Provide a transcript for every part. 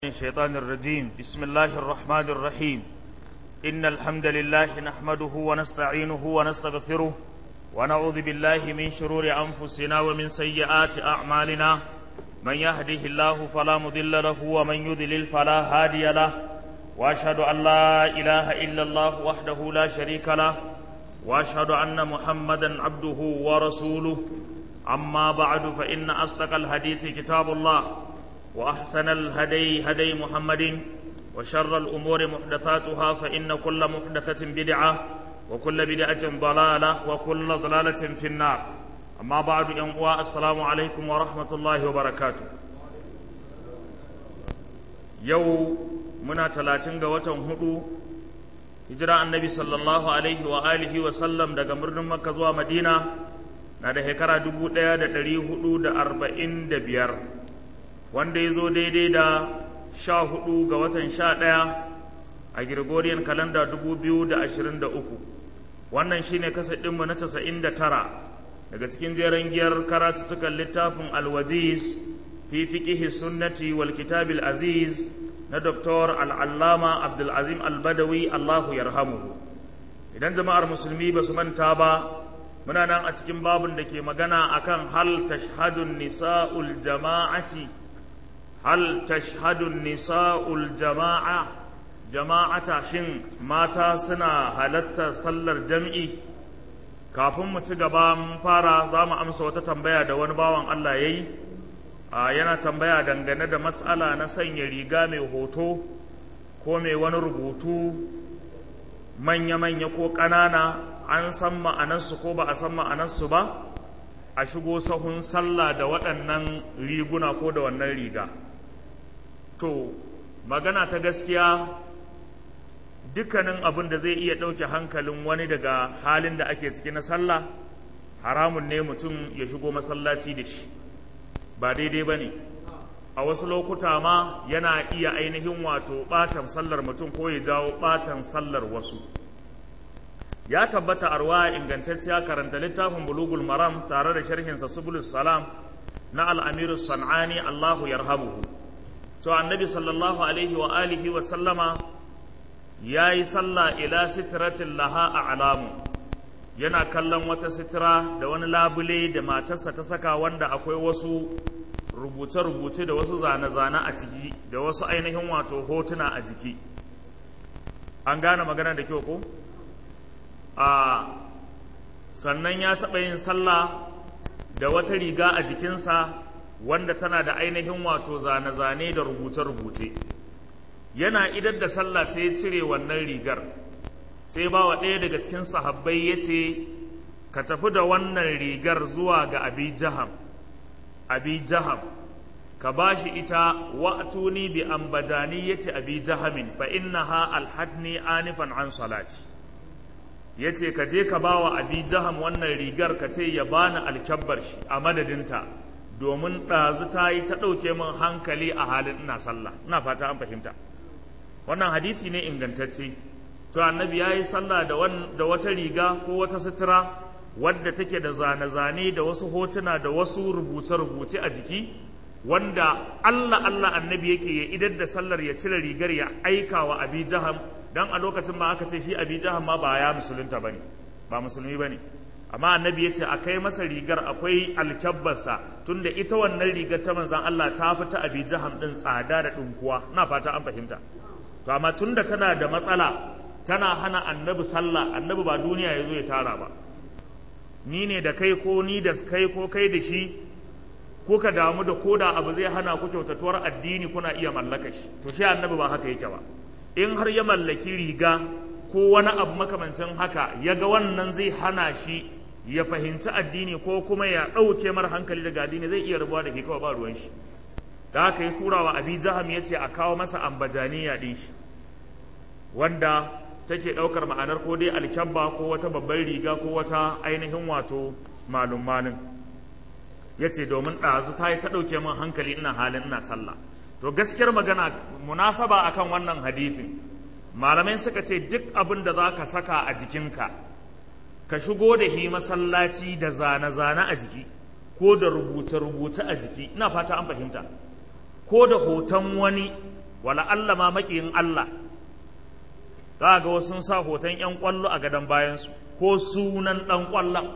الشيطان الرجيم بسم الله الرحمن الرحيم إن الحمد لله نحمده ونستعينه ونستغفره ونعوذ بالله من شرور أنفسنا ومن سيئات أعمالنا من يهده الله فلا مضل له ومن يضلل فلا هادي له وأشهد أن لا إله إلا الله وحده لا شريك له وأشهد أن محمدا عبده ورسوله أما بعد فإن أصدق الحديث كتاب الله وأحسن الهدي هدي محمد وشر الأمور محدثاتها فإن كل محدثة بدعة وكل بدعة ضلالة وكل ضلالة في النار أما بعد أن السلام عليكم ورحمة الله وبركاته يو منا تلاتين وتن هدو hijira annabi sallallahu alaihi wa alihi wa sallam daga birnin makka zuwa madina na da shekara dubu ɗaya da ɗari hudu da arba'in da biyar wanda ya zo daidai da sha hudu ga watan sha ɗaya a Gregorian kalanda dubu biyu da ashirin da uku wannan shine kasa ɗinmu na casa'in da tara daga cikin jeren giyar karatuttukan littafin alwaziz fi fiƙihi sunnati wal kitabil aziz na Dr. al'allama abdulazim albadawi allahu yarhamuhu idan jama'ar musulmi ba su manta ba muna nan a cikin babun da ke magana akan hal tashhadun nisa'ul jama'ati hal tashhadun nisa'ul jama'a jama'ata shin mata suna halatta sallar jam'i kafin mu ci gaba mun fara za mu amsa wata tambaya da wani bawan Allah ya yi yana tambaya dangane da matsala na sanya riga mai hoto ko mai wani rubutu manya-manya ko ƙanana an san ma'anarsu ko ba a san ma'anarsu ba a shigo sahun sallah da waɗannan riguna ko da wannan riga to magana ta gaskiya dukkanin abin da zai iya ɗauke hankalin wani daga halin da ake ciki na sallah haramun ne mutum ya shigo masallaci da shi ba daidai ba ne a wasu lokuta ma yana iya ainihin wato ɓatan sallar mutum ko ya jawo ɓatan sallar wasu ya tabbata a ruwa ingantacciya karanta littafin bulugul maram tare da sharhinsa subulus salam na al'amiru san'ani allahu yarhamuhu to annabi sallallahu alaihi wa alihi wa sallama ya yi sallah ila sitratin laha a alamu yana kallon wata sitira da wani labule da matarsa ta saka wanda akwai wasu rubuce-rubuce da wasu zane-zane a ciki da wasu ainihin wato hotuna a jiki an gane magana da kyau ko? a sannan ya taɓa yin sallah da wata riga a jikinsa wanda tana da ainihin wato zane-zane da rubuce-rubuce yana idar da sallah sai ya cire wannan rigar sai ba wa ɗaya daga cikin sahabbai ya ce ka tafi da wannan rigar zuwa ga abi jaham abi jaham ka ba shi ita wa'tuni bi ambajani yace abi jahamin fa innaha alhadni anifan an salati yace ka je ka bawa abi jaham wannan rigar ka ce ya bani alkyabbar shi a madadinta domin ɗazu ta yi ta ɗauke min hankali a halin ina sallah ina fata an fahimta wannan hadisi ne ingantacce to annabi ya yi sallah da wata riga ko wata sutura wadda take da zane-zane da wasu hotuna da wasu rubuce-rubuce a jiki wanda Allah Allah annabi yake ya idar da sallar ya cire rigar ya aika wa abi jaham dan a lokacin ma aka ce shi abi jaham ma ba ya musulunta bane ba musulmi bane amma annabi ya ce a kai masa rigar akwai alkyabbarsa tunda ita wannan rigar ta manzan Allah ta fi ta abi jaham din tsada da ɗinkuwa na fata an fahimta to amma tunda tana da matsala tana hana annabi sallah annabi ba duniya ya zo ya tara ba ni ne da kai ko ni da kai ko kai da shi kuka damu da ko da abu zai hana ku kyautatuwar addini kuna iya mallaka shi to shi annabi ba haka yake ba in har ya mallaki riga ko wani abu makamancin haka ya ga wannan zai hana shi ya fahimci addini ko kuma ya ɗauke mara hankali daga addini zai iya rabuwa da ke kawai ba ruwan shi da haka ya tura wa abi jaham ya ce a kawo masa ambajaniya ɗin shi wanda take ɗaukar ma'anar ko dai alkyabba ko wata babbar riga ko wata ainihin wato malum malin ya ce domin ɗazu ta yi ta ɗauke min hankali ina halin ina sallah to gaskiyar magana munasaba akan wannan hadifin malamai suka ce duk abin da za ka saka a jikinka ka shigo da hi masallaci da zane-zane a jiki ko da rubuce-rubuce a jiki ina fata an fahimta ko da hoton wani wala Allah ma maƙiyin Allah za ga wasu sun sa hoton 'yan ƙwallo a gadon bayansu ko sunan ɗan ƙwallon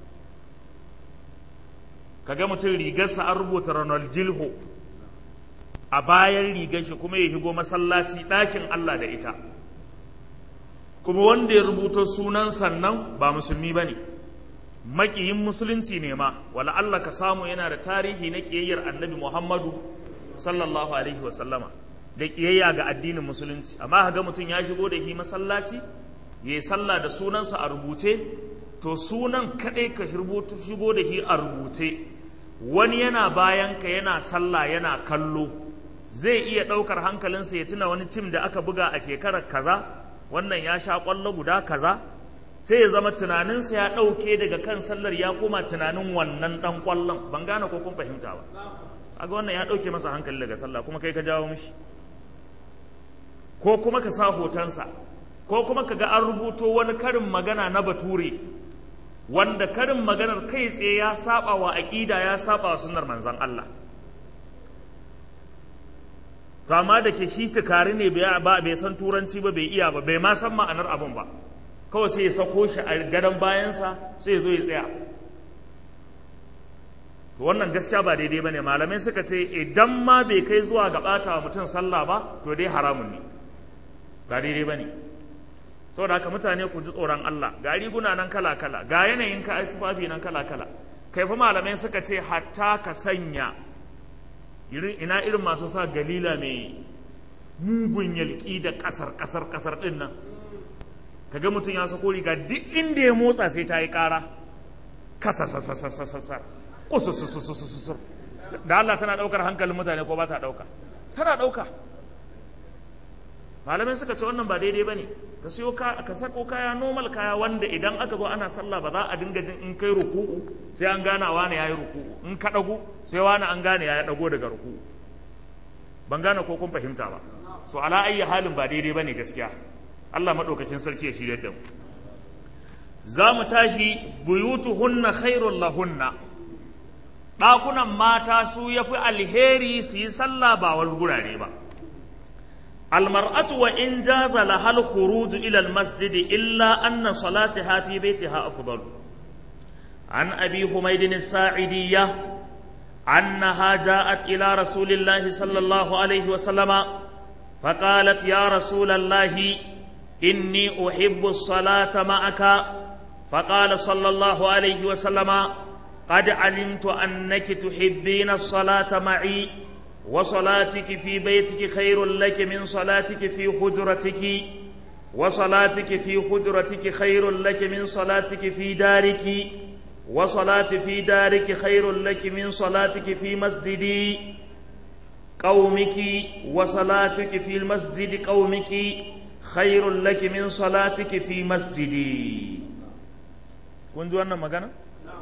kaga mutum rigarsa an rubuta Ronaldinho a bayan rigar shi kuma ya higo masallaci ɗakin Allah da ita kuma wanda ya rubuta sunan sannan ba musulmi ba ne maƙiyin musulunci ne ma wala Allah ka samu yana da tarihi na ƙiyayyar annabi Muhammadu sallallahu alaihi wasallama da ƙiyayya ga addinin musulunci amma ga mutum ya shigo da shi masallaci ya yi sallah da sunansa a rubuce to sunan kaɗai ka shigo da shi a rubuce wani yana bayan ka yana sallah yana kallo zai iya ɗaukar hankalinsa ya tuna wani tim da aka buga a shekarar kaza wannan ya sha ƙwallo guda kaza sai ya zama tunaninsa ya ɗauke daga kan sallar ya koma tunanin wannan ɗan ƙwallon ban gane ko kun fahimta ba aga wannan ya ɗauke masa hankali daga sallah kuma kai ka jawo mishi ko kuma ka sa hotonsa ko kuma ka ga an rubuto wani karin magana na bature wanda karin maganar kai tsaye ya saba wa aƙida ya saba wa sunnar manzon Allah to amma da ke shi tukari ne bai san turanci ba bai iya ba bai ma san ma'anar abin ba kawai sai ya sako shi a gadon bayansa sai ya zo ya tsaya to wannan gaskiya ba daidai ba ne malamai suka ce idan ma bai kai zuwa ga ɓata wa mutum sallah ba to dai haramun ne ba daidai ba ne saboda haka mutane ku ji tsoron Allah ga riguna nan kala kala ga yanayin ka tufafi nan kala kala kai fa malamai suka ce hatta ka sanya ina irin masu sa galila mai mugun yalki da kasar kasar kasar din nan kaga mutum ya sako riga duk inda ya motsa sai ta yi kara kasa sasasasasasa kususususususur da Allah tana daukar hankalin mutane ko ba ta dauka tana dauka malamai suka ce wannan ba daidai bane ka siyo ka ka sako kaya normal kaya wanda idan aka zo ana sallah ba za a dinga jin in kai ruku'u sai an gana wani yayi ruku'u in ka dago sai wani an gane ya dago daga ruku'u ban gane ko kun fahimta ba so ala ayyi halin ba daidai bane gaskiya Allah madaukakin sarki ya shirye da mu za mu tashi buyutuhunna khairul lahunna ɗakunan mata su yafi alheri su yi sallah ba wani gurare ba المرأة وإن جاز لها الخروج إلى المسجد إلا أن صلاتها في بيتها أفضل عن أبي حميد الساعدية أنها جاءت إلى رسول الله صلى الله عليه وسلم فقالت يا رسول الله إني أحب الصلاة معك فقال صلى الله عليه وسلم قد علمت أنك تحبين الصلاة معي وصلاتك في بيتك خير لك من صلاتك في حجرتك وصلاتك في حجرتك خير لك من صلاتك في دارك وصلاة في دارك خير لك من صلاتك في مسجد قومك وصلاتك في المسجد قومك خير لك من صلاتك في مسجدي كنت أنا مغانا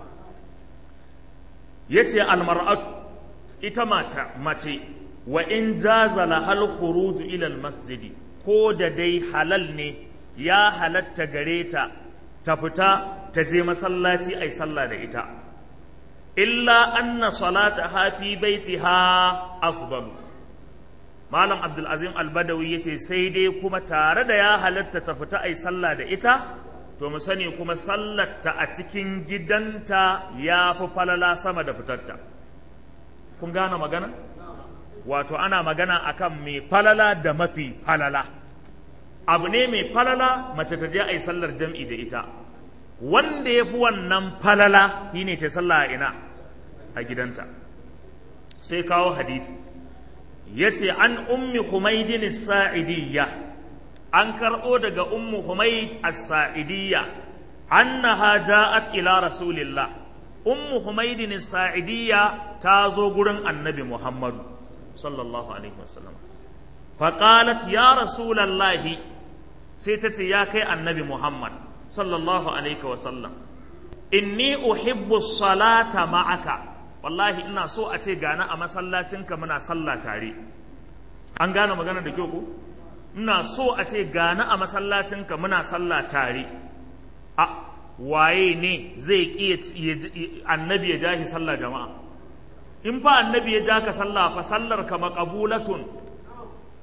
يتي المرأة ita mata mace wa in jaza lahal khuruj ila al masjidi ko da dai halal ne ya halatta gare ta ta fita ta je masallaci ai sallah da ita illa anna salataha fi baitiha afdal malam abdul azim al badawi yace sai dai kuma tare da ya halatta ta fita ai sallah da ita to mu sani kuma sallarta a cikin gidanta ya fi falala sama da fitarta kun gane magana wato ana magana akan mai falala da mafi falala abu ne mai falala mace ta je a yi sallar jam'i da ita wanda ya fi wannan falala shi ne ta sallah a ina a gidanta sai kawo hadisi ya ce an ummi humaidin sa'idiyya an karɓo daga ummu humaid as-sa'idiyya annaha ja'at ila rasulillah ummu humaidin sa'idiyya ta zo gurin annabi muhammadu sallallahu alaihi wasallam faƙalat ya rasulallahi sai ta ce ya kai annabi muhammad sallallahu alaihi wasallam inni uhibbu salata ma'aka wallahi ina so a ce gana a masallacinka muna sallah tare an gane magana da kyau ko ina so a ce gana a masallacinka muna sallah tare a waye ne zai ƙi annabi ya ja shi sallah jama'a in fa annabi ya ja ka sallah fa sallar ka maqabulatun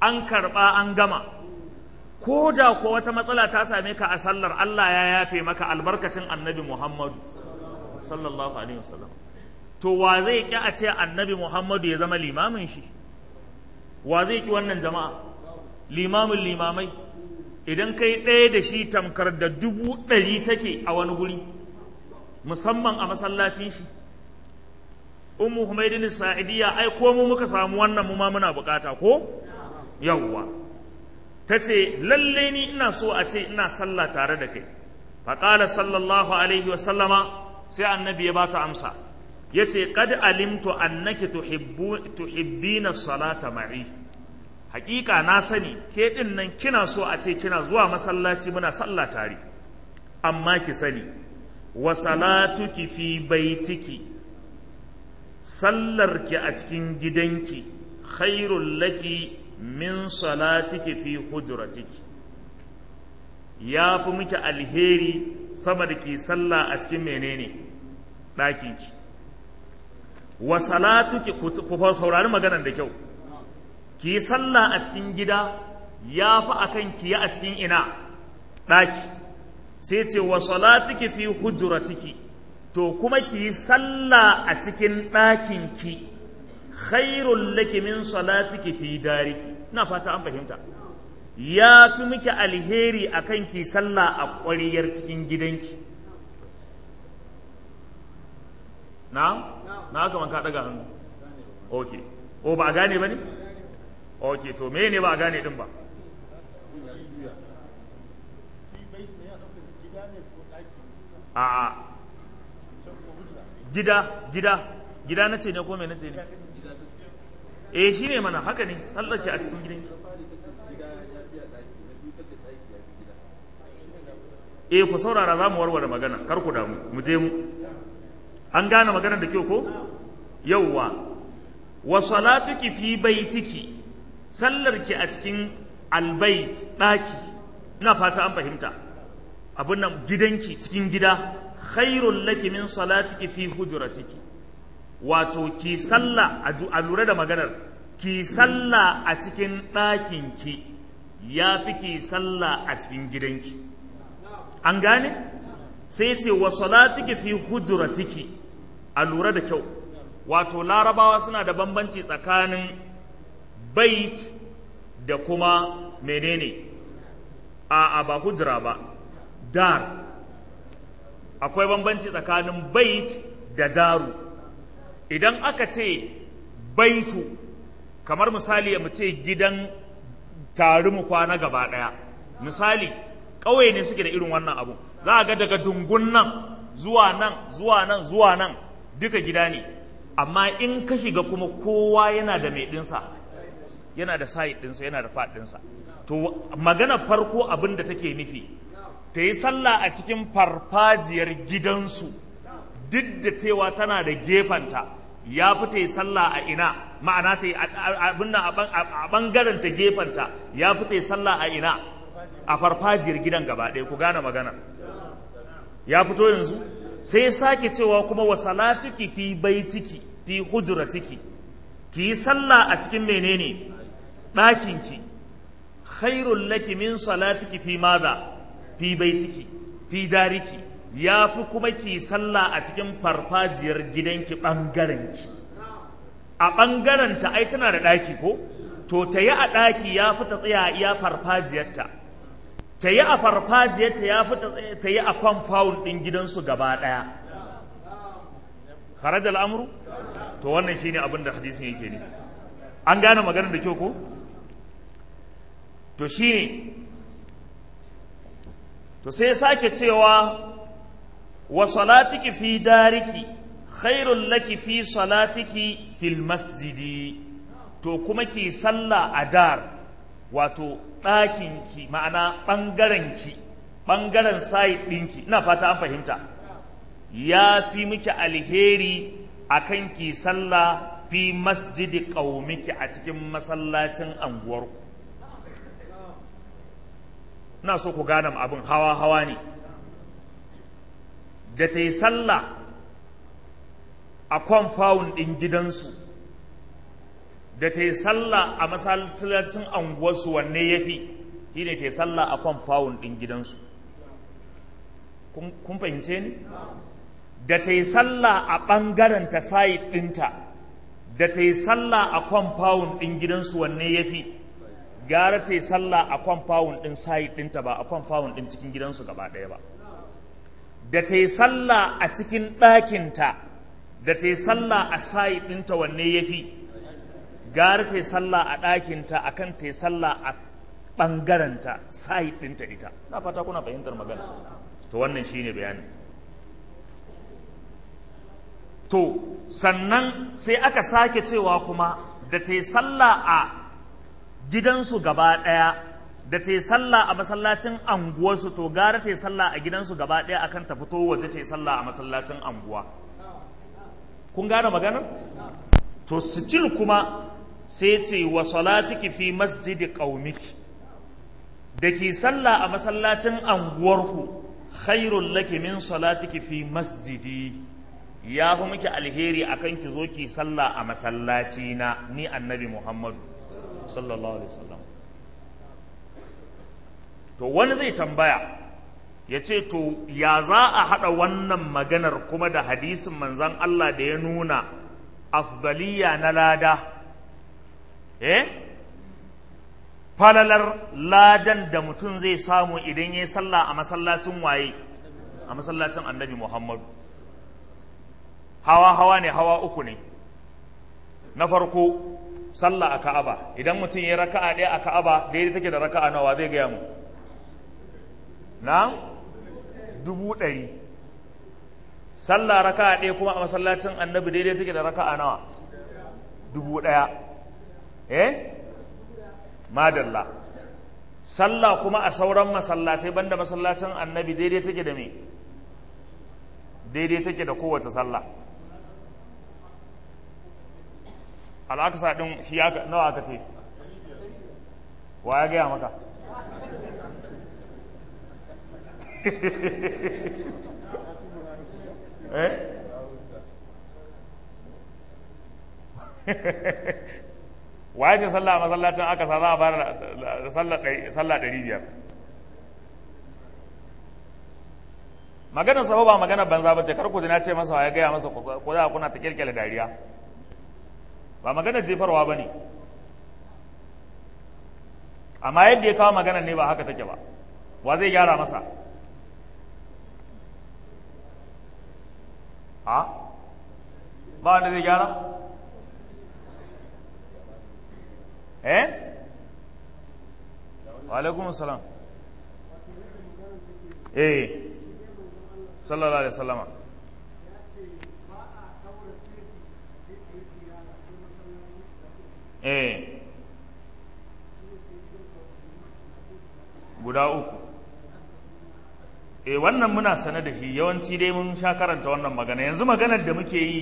an karɓa an gama ko da ko wata matsala ta same ka a sallar Allah ya yafe maka albarkacin annabi Muhammadu sallallahu alaihi wasallam to wa zai ki a ce annabi Muhammadu ya zama limamin shi wa zai ki wannan jama'a limamin limamai idan kai ɗaya da shi tamkar da dubu ɗari take a wani guri musamman a masallacin shi ummu humaydin sa'idiyya ai ko mu muka samu wannan mu ma muna bukata ko yawwa tace lalle ni ina so a ce ina sallah tare da kai faqala sallallahu alaihi wa sallama sai annabi ya bata amsa yace qad alimtu annaki tuhibbu tuhibbina salata ma'i hakika na sani ke din nan kina so a ce kina zuwa masallaci muna sallah tare amma ki sani wa salatuki fi baitiki sallarki a cikin gidanki khairul laki min salatiki fi hujratiki ya fi miki alheri sama da ki sallah a cikin menene ɗakinki wa salatuki ku saurari maganar da kyau ki yi sallah a cikin gida ya fi akan ki yi a cikin ina ɗaki sai ce wa salatiki fi hujratiki to kuma ki yi sallah a cikin ɗakinki khairul laki min salatiki fi dariki ina fata an fahimta ya fi miki alheri akan ki sallah a ƙwariyar cikin gidanki na na haka man ka ɗaga hannu ok o ba a gane ba ne ok to me ne ba a gane ɗin ba a gida gida gida na ce ne ko me na ce ne eh shi ne mana haka ne tsallake a cikin gidanki eh ku saurara za mu warware magana kar ku damu mu je mu an gane maganar da kyau ko yauwa wa salatuki fi baitiki sallarki a cikin albait daki ina fata an fahimta abin nan gidanki cikin gida khairul laki min salatiki fi hujratiki wato ki sallah a lura da maganar ki sallah a cikin ɗakinki ya fi ki sallah a cikin gidanki an gane sai ce wa salatiki fi hujratiki a lura da kyau wato larabawa suna da bambanci tsakanin bait da kuma menene a ba hujra ba dar akwai bambanci tsakanin bait da daru idan aka ce baitu kamar misali mu ce gidan tari mu kwana gaba ɗaya misali ƙauye ne suke da irin wannan abu za a ga daga dungun nan zuwa nan zuwa nan zuwa nan duka gida ne amma in ka shiga kuma kowa yana da mai ɗinsa yana da sayi ɗinsa yana da faɗinsa to magana farko abin da take nufi ta yi sallah a cikin farfajiyar gidansu duk da cewa tana da gefanta ya fi ta yi sallah a ina ma'ana ta yi abin nan a ɓangaren ta gefanta ya fi ta yi sallah a ina a farfajiyar gidan gaba ɗaya ku gane magana ya fito yanzu sai sake cewa kuma wa salatuki fi baitiki fi hujratiki ki yi sallah a cikin menene ɗakinki khairul laki min salatiki fi maza fi baitiki fi dariki ya fi kuma ki sallah a cikin farfajiyar gidanki ɓangarenki a ɓangarenta ai tana da ɗaki ko to ta yi a ɗaki ya fi ta tsaya iya farfajiyarta ta yi a farfajiyarta ya fi ta yi a kwamfawun ɗin gidansu gaba ɗaya kharaja al'amuru to wannan shine abin da hadisin yake nufi an gane maganar da kyau ko to shine to sai sake cewa wa salatiki fi dariki khairul laki fi salatiki fil masjidi to kuma ki sallah a dar wato ɗakinki ma'ana ɓangarenki ɓangaren sayi ɗinki ina fata an fahimta ya fi miki alheri a kan ki sallah fi masjidi ƙaumiki a cikin masallacin anguwarku ina so ku gane abin hawa-hawa ne da ta yi sallah a kwamfawun ɗin gidansu da ta yi sallah a masallacin anguwarsu wanne ya fi shi ne ta yi sallah a kwan fawun ɗin gidansu kun fahimce ni da ta yi sallah a ɓangaren ta sayi ɗinta da ta yi sallah a kwan fawun ɗin gidansu wanne ya fi gara ta yi sallah a kwan fawun ɗin sayi ɗinta ba a kwan fawun ɗin cikin gidansu gaba ɗaya ba da ta yi sallah a cikin ɗakinta da ta yi sallah a sayi ɗinta wanne ya fi gara ta yi sallah a ɗakinta a kan ta yi sallah a ɓangaranta sayi ɗinta ita na fata kuna fahimtar magana to wannan shine bayani to sannan sai aka sake cewa kuma da ta yi sallah a gidansu gaba ɗaya da ta yi sallah a masallacin anguwarsu to gara ta yi sallah a gidansu gaba ɗaya akan ta fito waje ta yi sallah a masallacin anguwa kun gane maganar to sijil kuma sai ce wa salatiki fi masjidi qaumiki da ki sallah a masallacin anguwarku khairul laki min salatiki fi masjidi ya fi miki alheri akan ki zo ki sallah a masallaci na ni annabi muhammadu sallallahu alaihi wasallam to wani zai tambaya ya ce to ya za a haɗa wannan maganar kuma da hadisin manzan Allah da ya nuna afdaliya na lada eh falalar ladan da mutum zai samu idan ya yi sallah a masallacin waye a masallacin annabi muhammadu hawa hawa ne hawa uku ne na farko sallah a ka'aba idan mutum ya raka'a ɗaya a ka'aba daidai take da raka'a nawa zai gaya mu na dubu ɗari sallah raka'a ɗaya kuma a masallacin annabi daidai take da raka'a nawa dubu ɗaya eh madalla sallah kuma a sauran masallatai banda masallacin annabi daidai take da me daidai take da kowace sallah al'aksa ɗin shi nawa aka ce wa ya gaya maka eh waye ce sallah a masallacin aka sa za a fara da sallah ɗari biyar maganar sa ba maganar banza ba ce kar ku ji na ce masa ya gaya masa ko za kuna ta kirkira dariya ba maganar jefarwa ba ne amma yadda ya kawo maganar ne ba haka take ba wa zai gyara masa a ba wanda zai gyara eh wa alaikum salam eh sallallahu alaihi wasallama eh guda uku eh wannan muna sane da shi yawanci dai mun sha karanta wannan magana yanzu maganar da muke yi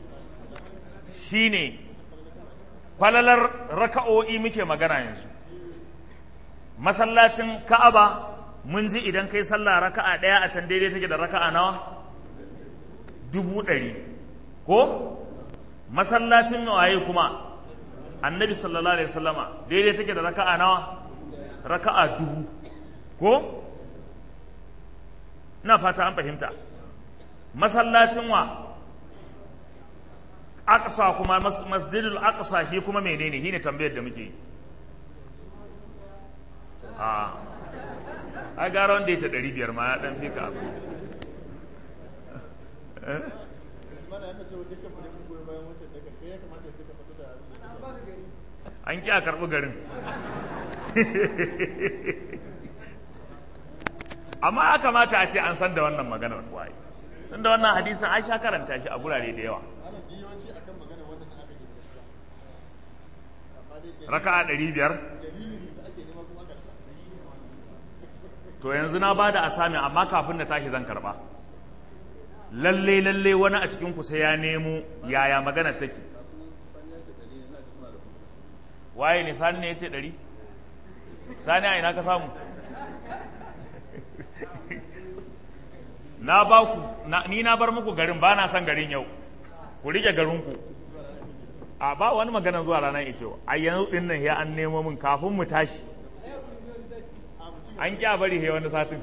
shine falalar raka'o'i muke magana yanzu masallacin ka'aba mun ji idan kai sallah raka'a ɗaya a can daidai take da raka'a nawa dubu ɗari ko masallacin waye kuma annabi sallallahu alaihi wasallama daidai take da raka'a nawa raka'a dubu ko ina fata an fahimta masallacin wa aqsa kuma masjidul aqsa shi kuma menene shine tambayar da muke yi a a gara wanda ya ce ɗari biyar ma ya ɗan fi ka abu an ƙi a karɓi garin amma ya kamata a ce an san da wannan maganar waye tun da wannan hadisin an sha karanta shi a gurare da yawa raka'a ɗari biyar to yanzu na ba da asami amma kafin na tashi zan karɓa lalle lalle wani a cikin sai ya nemo yaya magana take waye ne sani ne ya ce ɗari sani a ina ka samu na ba ku ni na bar muku garin ba na son garin yau ku rike garinku a ba wani magana zuwa ranar ito a yanzu din nan ya an nemo min kafin mu tashi an kya bari he wani satin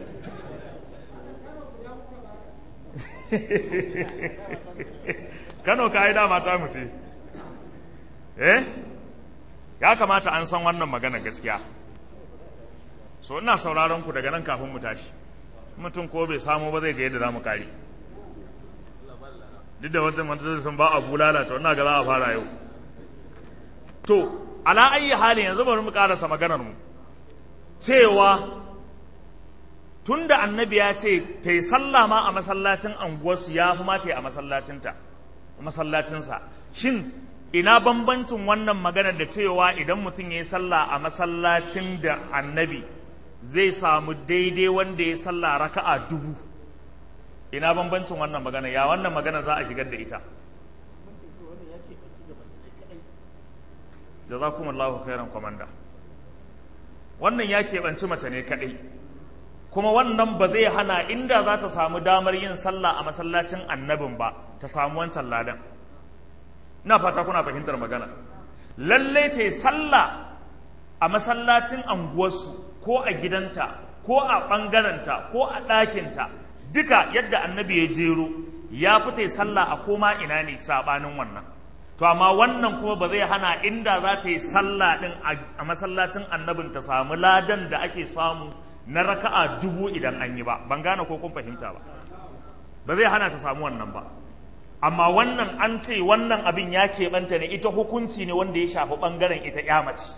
kano ka yi dama ta mutu eh ya kamata an san wannan magana gaskiya so ina sauraron ku daga nan kafin mu tashi mutum ko bai samu ba zai ga yadda za mu kare duk da wata mantar sun ba a bulala to ina ga za a fara yau to ala ayi halin yanzu bari mu karasa maganar mu cewa tunda annabi ya ce ta yi sallah ma a masallacin anguwarsu ya fi mata a masallacinta a masallacinsa shin ina bambancin wannan maganar da cewa idan mutum ya yi sallah a masallacin da annabi zai samu daidai wanda ya sallah raka'a dubu ina bambancin wannan magana ya wannan magana za a shigar da ita jazakumullahu khairan komanda wannan ya keɓanci mace ne kaɗai kuma wannan ba zai hana inda za ta samu damar yin sallah a masallacin annabin ba ta samu wancan ladan ina fata kuna fahimtar magana lallai ta yi sallah a masallacin anguwarsu ko a gidanta ko a ɓangarenta ko a ɗakinta duka yadda annabi ya jero ya fita sallah a koma ina ne saɓanin wannan to amma wannan kuma ba zai hana inda za ta yi sallah ɗin a masallacin annabin ta samu ladan da ake samu na raka'a dubu idan an yi ba ban gane ko kun fahimta ba ba zai hana ta samu wannan ba amma wannan an ce wannan abin ya keɓanta ne ita hukunci ne wanda ya shafi ɓangaren ita ya mace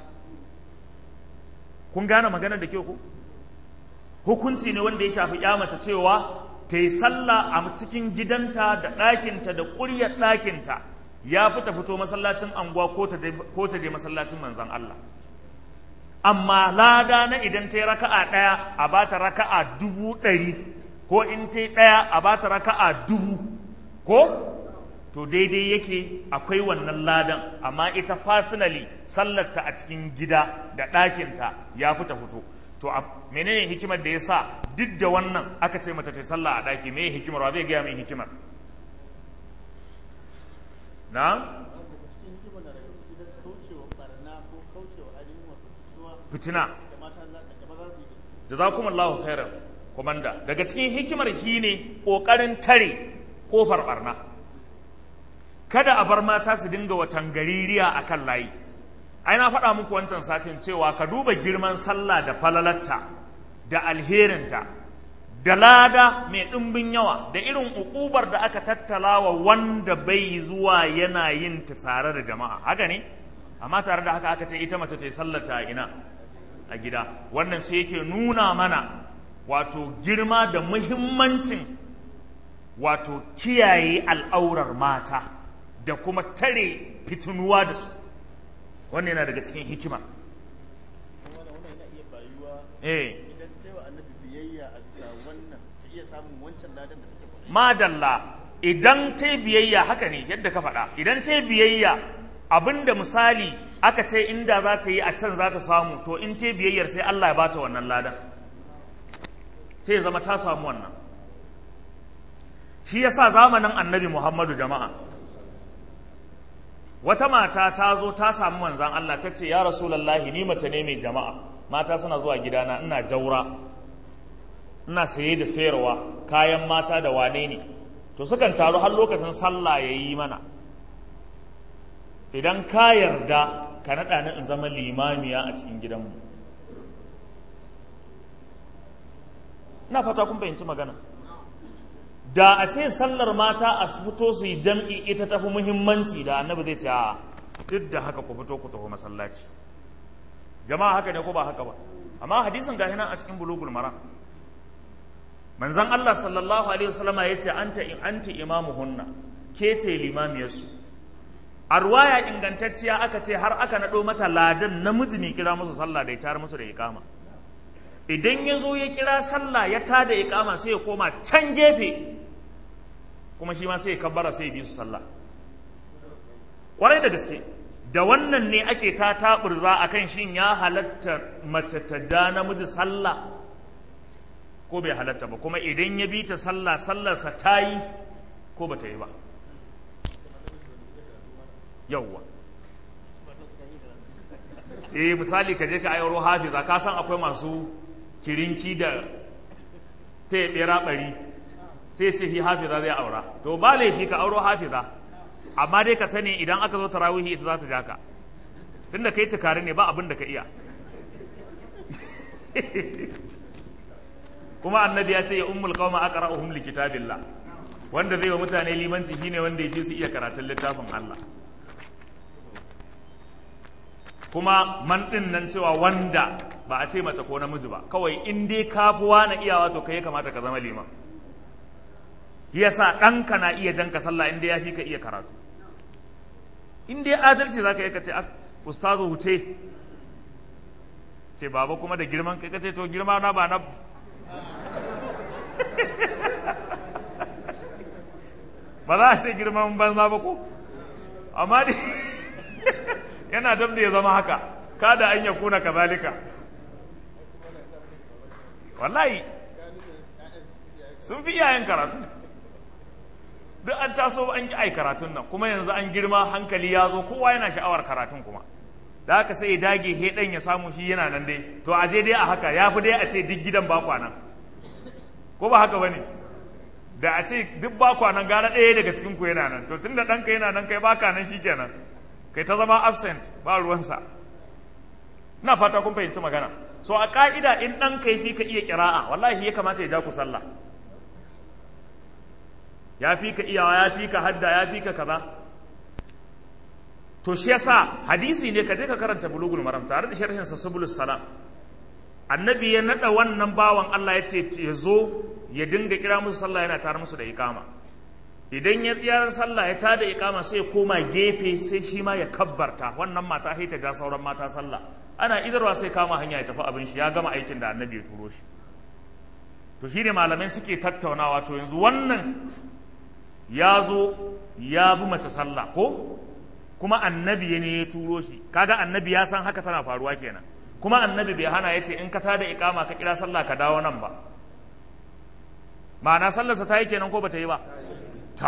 kun gane maganar da ke ku hukunci ne wanda ya shafi ya mace cewa ta yi sallah a cikin gidanta da ɗakinta da ƙuryar ɗakinta ya fi ta fito masallacin anguwa ko ta je masallacin manzan Allah amma lada na idan ta yi raka'a ɗaya a ba ta raka'a dubu ɗari ko in ta yi ɗaya a ba ta raka'a dubu ko to daidai yake akwai wannan ladan amma ita fasinali sallarta a cikin gida da ɗakinta ya fi ta fito to menene hikimar da ya sa duk da wannan aka ce mata ta sallah a ɗaki me hikimar wa zai gaya min hikimar na fitina jazakumullahu khairan komanda daga cikin hikimar shi ne ƙoƙarin tare ƙofar barna kada a bar mata su dinga watan gaririya a kan layi ai na faɗa muku wancan satin cewa ka duba girman sallah da falalarta da alherinta da lada mai ɗimbin yawa da irin uƙubar da aka tattalawa wanda bai zuwa yana yin ta tare da jama'a haka ne amma tare da haka aka ce ita mace ta yi sallata a ina a gida wannan sai yake nuna mana wato girma da muhimmancin wato kiyaye al'aurar mata da kuma tare fitinuwa da su wannan yana daga cikin hikima eh madalla idan ta biyayya haka ne yadda ka faɗa idan ta biyayya abinda misali aka ce inda za ta yi a can za ta samu to in ta biyayyar sai Allah ya bata wannan ladan sai zama ta samu wannan shi yasa zamanin annabi Muhammadu jama'a wata mata ta zo ta samu manzan Allah ta ce ya rasulallahi ni mace ne mai jama'a mata suna zuwa gidana ina jaura ina saye da sayarwa kayan mata da wane ne to sukan taru har lokacin sallah ya yi mana idan ka yarda ka naɗa ni in zama limamiya a cikin gidanmu ina fata kun fahimci magana da a ce sallar mata a fito su yi jam'i ita tafi muhimmanci da annabi zai ce a duk da haka ku fito ku tafi masallaci jama'a haka ne ko ba haka ba amma hadisin gahi nan a cikin bulugul mara manzon Allah sallallahu alaihi wasallama yace anta anti imamuhunna ke ce limamiyarsu a ruwaya ingantacciya aka ce har aka naɗo mata ladan namiji ne kira musu sallah da ya tayar musu da iqama idan ya zo ya kira sallah ya tada iqama sai ya koma can gefe kuma shi ma sai ya kabbara sai ya bi su sallah kwarai da gaske da wannan ne ake ta taɓurza a kan shin ya halatta mace ta ja namiji sallah ko bai halatta ba kuma idan ya bi ta sallah sallarsa ta yi ko ba ta yi ba yawwa eh misali ka je ka ayyaro hafiza ka san akwai masu kirinki da ta yi ɓera ɓari sai ce hi hafiza zai aura to ba laifi ka auro hafiza amma dai ka sani idan aka zo tarawihi ita za ta ja ka tunda kai tukari ne ba abin da ka iya kuma annabi ya ce ya ummul qauma aqra'uhum li kitabillah wanda zai wa mutane limanci shine wanda yake su iya karatun littafin Allah kuma man din nan cewa wanda ba a ce mace ko namiji ba kawai in dai kafuwa na iyawa to kai kamata ka zama liman yasa ɗanka na iya janka sallah in dai ya fi ka iya karatu in dai adalci za ka yi ka ce ustazu wuce ce baba kuma da girman kai ka ce to girma na ba na ba za a ce girman banza ba ko amma dai yana dab da ya zama haka kada an ya kuna kazalika wallahi sun fi iyayen karatu duk an taso an ki ai karatun nan kuma yanzu an girma hankali ya zo kowa yana sha'awar karatun kuma da haka sai ya dage he dan ya samu shi yana nan dai to a je dai a haka ya fi dai a ce duk gidan ba kwanan ko ba haka bane da a ce duk ba kwanan gara ɗaya daga cikin ku yana nan to tunda ɗanka yana nan kai baka nan shikenan kai ta zama absent ba ruwansa ina fata kun fahimci magana so a ka'ida in ɗan kai fi ka iya kira'a wallahi ya kamata ya ja ku sallah ya fi ka iyawa ya fi ka hadda ya fi ka kaza to shi yasa hadisi ne ka je ka karanta bulugul maram tare da sharhin sa subulus salam annabi ya nada wannan bawan Allah ya ce ya zo ya dinga kira musu sallah yana tare musu da iqama idan ya tsiyar sallah ya tada iqama sai ya koma gefe sai shi ma ya kabbarta wannan mata sai ta ja sauran mata sallah ana idarwa sai kama hanya ya tafi abin shi ya gama aikin da annabi ya turo shi to shi ne malamai suke tattaunawa to yanzu wannan ya zo ya bi mace sallah ko kuma annabi ne ya turo shi kaga annabi ya san haka tana faruwa kenan kuma annabi bai hana ya ce in ka tada ikama ka kira sallah ka dawo nan ba ma'ana sallarsa ta yi kenan ko bata yi ba ta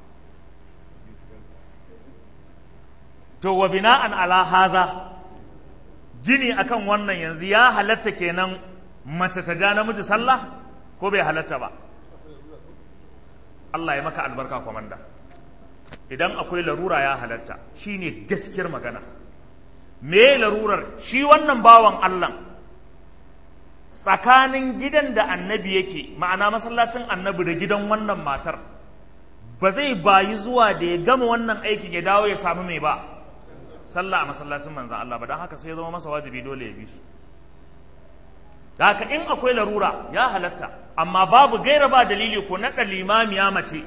to wa bina'an ala hadha gini akan wannan yanzu ya halatta kenan mace ta ja namiji sallah ko bai halatta ba Allah ya maka albarka kwamanda idan akwai larura ya halatta shine gaskiyar magana me larurar shi wannan bawan Allah tsakanin gidan da annabi yake ma'ana masallacin annabi da gidan wannan matar ba zai bayi zuwa da ya gama wannan aikin ya dawo ya samu mai ba sallah a masallacin manzan Allah ba don haka sai ya zama masa wajibi dole ya bi su da haka in akwai larura ya halatta amma babu gaira ba dalili ko naɗa limamiya mace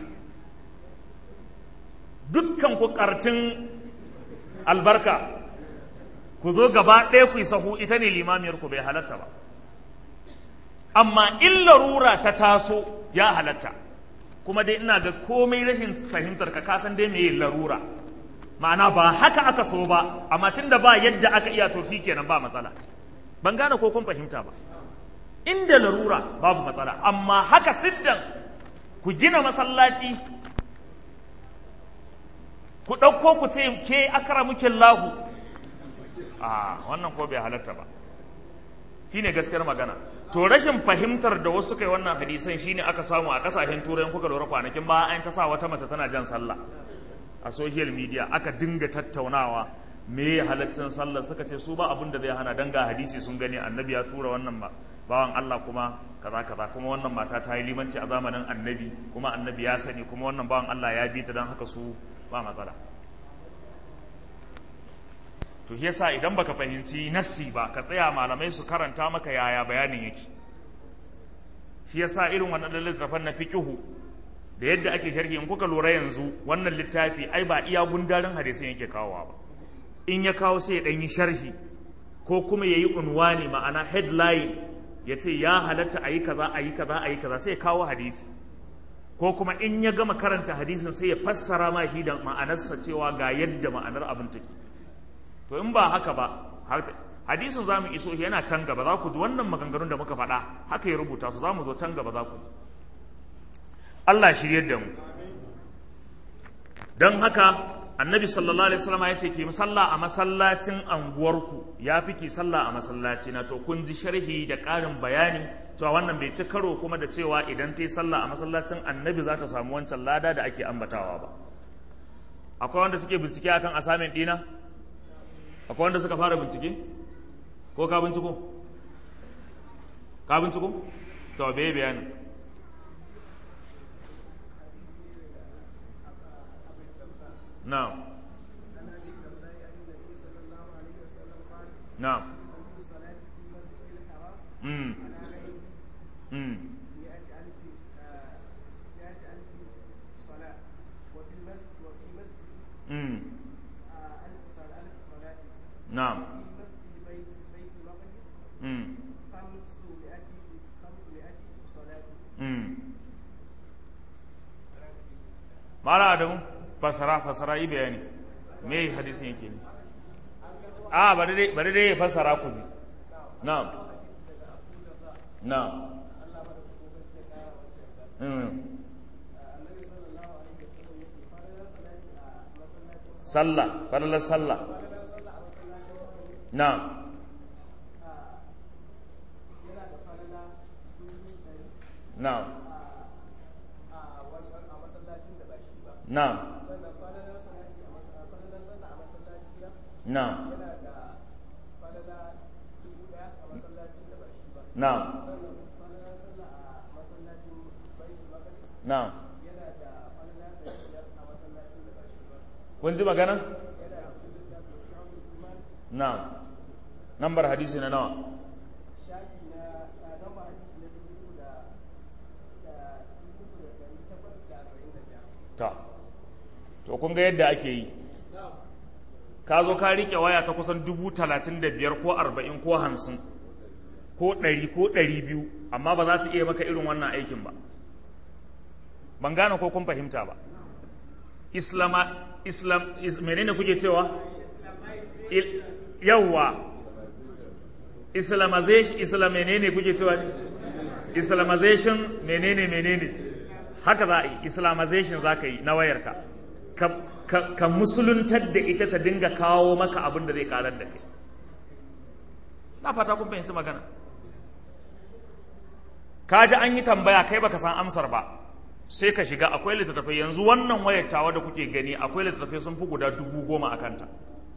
dukkan ku ƙartin albarka ku zo gaba ɗaya ku yi sahu ita ne limamiyar ku bai halatta ba amma in larura ta taso ya halatta kuma dai ina ga komai rashin fahimtar ka kasan dai mai larura ma'ana ba haka aka so ba amma tun da ba yadda aka iya to kenan ba matsala ban gane ko kun fahimta ba inda larura babu matsala amma haka siddan ku gina masallaci ku ɗauko ku ce ke akara muke lahu a wannan ko bai halatta ba shine gaskiyar magana to rashin fahimtar da wasu kai wannan hadisan shine aka samu a kasashen turai kuka lura kwanakin ba an ta sa wata mace tana jan sallah a social media aka dinga tattaunawa me ya halaccin sallah suka ce su ba abin da zai hana dan ga hadisi sun gani annabi ya tura wannan ba bawan Allah kuma kaza kaza kuma wannan mata ta yi limanci a zamanin annabi kuma annabi ya sani kuma wannan bawan Allah ya bi ta dan haka su ba matsala to shi yasa idan baka fahimci nassi ba ka tsaya malamai su karanta maka yaya bayanin yake shi yasa irin wannan littafin na fiqhu da yadda ake sharhi in kuka lura yanzu wannan littafi ai ba iya gundarin hadisin yake kawowa ba in ya kawo sai ya dan yi sharhi ko kuma yayi unwani ma'ana headline ya ce ya halatta a yi kaza a yi kaza a yi kaza sai ya kawo hadisi ko kuma in ya gama karanta hadisin sai ya fassara ma shi da ma'anarsa cewa ga yadda ma'anar abin take to in ba haka ba hadisin za mu iso yana can gaba za ku ji wannan maganganun da muka faɗa haka ya rubuta su za mu zo can gaba za ku ji Allah shiryar da mu don haka annabi sallallahu alaihi wasallam ya ce ki sallah a masallacin anguwarku ya fi ki sallah a masallaci na to kun ji sharhi da ƙarin bayani cewa wannan bai ci karo kuma da cewa idan ta yi sallah a masallacin annabi za ta samu wancan lada da ake ambatawa ba akwai wanda suke bincike akan asamin dina akwai wanda suka fara bincike ko ka binciko ka binciko to bai bayani نعم نعم امم امم امم نعم امم امم مالا adamu fasara fasara yi bayani me hadisin yake ne a bari dai bari dai ya fasara ku ji na'am na'am mm sallah falalar sallah na'am na'am na'am na'am na'am na'am kun ji magana na'am nambar hadisi na nawa ta to kun ga yadda ake yi ka zo ka riƙe waya ta kusan dubu talatin da biyar ko arba'in ko hamsin ko ɗari ko ɗari biyu amma ba za ta iya maka irin wannan aikin ba ban gane ko kun fahimta ba islama islam is, menene kuke cewa Il, yawwa islamization islam menene kuke cewa ne islamization menene menene haka za a yi islamization za ka yi na wayarka ka, ka, ka musuluntar da ita ta dinga kawo maka abin da zai karar da kai na fata kun fahimci magana ka ji an yi tambaya kai baka san amsar ba sai ka shiga akwai littattafai yanzu wannan wayar tawa da kuke gani akwai littattafai sun fi guda dubu goma a kanta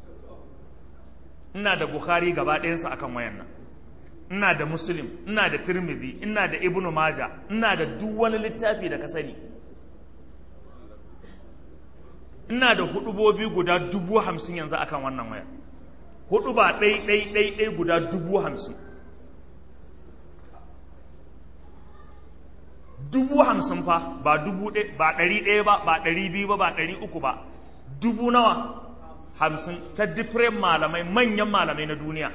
ina da bukhari gaba ɗayansa akan wayan nan ina da muslim ina da tirmidhi ina da ibnu maja ina da duk wani littafi da ka sani ina da hudubobi guda dubu hamsin yanzu akan wannan waya hudu ba ɗai ɗai ɗai ɗai guda dubu hamsin dubu hamsin fa ba dubu ba ɗari ɗaya ba ba ɗari biyu ba ba ɗari uku ba dubu nawa hamsin ta different malamai manyan malamai na duniya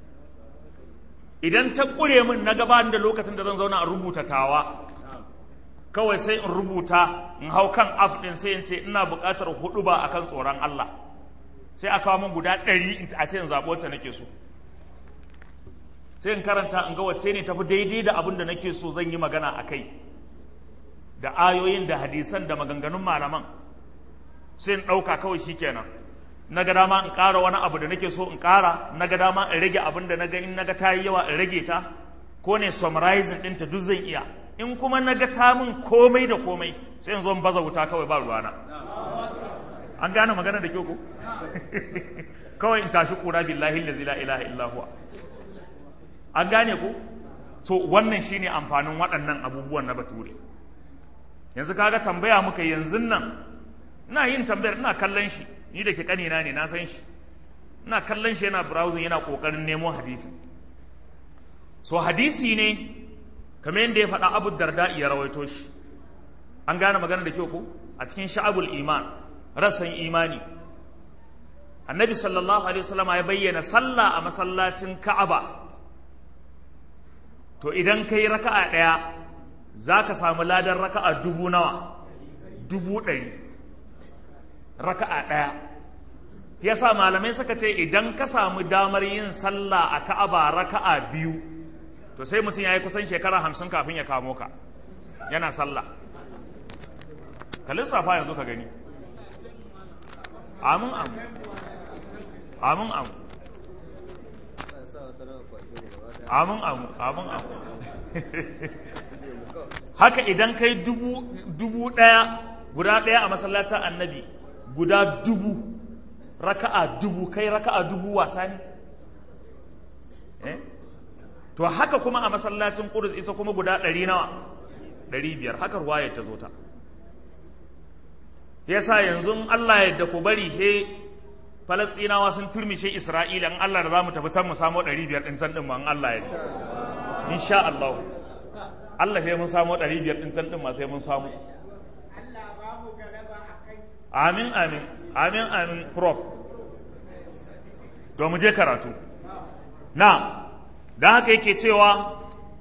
idan ta ƙure min na gabanin da lokacin da zan zauna a rubuta tawa kawai sai in rubuta in hau kan af ɗin sai in ce ina buƙatar hudu ba akan tsoron Allah sai a kawo min guda ɗari a ce in zaɓi wacce nake so sai in karanta in ga wacce ne tafi daidai da abin da nake so zan yi magana a kai da ayoyin da hadisan da maganganun malaman sai in ɗauka kawai shi kenan na ga dama in ƙara wani abu da nake so in ƙara na ga dama in rage abin da na ga in na ga ta yi yawa in rage ta ko ne summarizing ɗinta duk zan iya in kuma na ga ta min komai da komai sai in zo in baza wuta kawai ba ruwana an gane magana da kyau ko kawai in tashi kura billahi allazi la ilaha illa huwa an gane ko to wannan shine amfanin waɗannan abubuwan na bature yanzu kaga tambaya muka yanzu nan ina yin tambayar ina kallon shi ni da ke kanina ne na san shi ina kallon shi yana browsing yana kokarin nemo hadisi so hadisi ne kamar yadda ya faɗa abu darda ya rawaito shi an gane magana da kyau ko a cikin sha'abul iman rasan imani annabi sallallahu alaihi wasallam ya bayyana sallah a masallacin ka'aba to idan kai raka'a ɗaya za ka samu ladan raka'a dubu nawa dubu ɗari raka'a ɗaya ya sa malamai suka ce idan ka samu damar yin sallah a ka'aba raka'a biyu to sai mutum ya yi kusan shekara hamsin kafin ya kamo ka yana sallah ka lissafa yanzu ka gani amin amin amin amin amin amin amin amin haka idan kai dubu dubu ɗaya guda ɗaya a masallacin annabi guda dubu raka'a dubu kai raka'a dubu wasa ne eh to haka kuma a masallacin Qudus ita kuma guda ɗari nawa ɗari biyar haka ruwayar ta zo ta yasa yanzu Allah yadda ku bari he Falastinawa sun turmishe Isra'ila in Allah da za mu tafi can mu samo ɗari biyar ɗin can ɗin ma in Allah yadda insha Allah Allah sai mun samo ɗari biyar ɗin can ɗin ma sai mun samu amin amin amin amin prop to mu je karatu na da haka yake cewa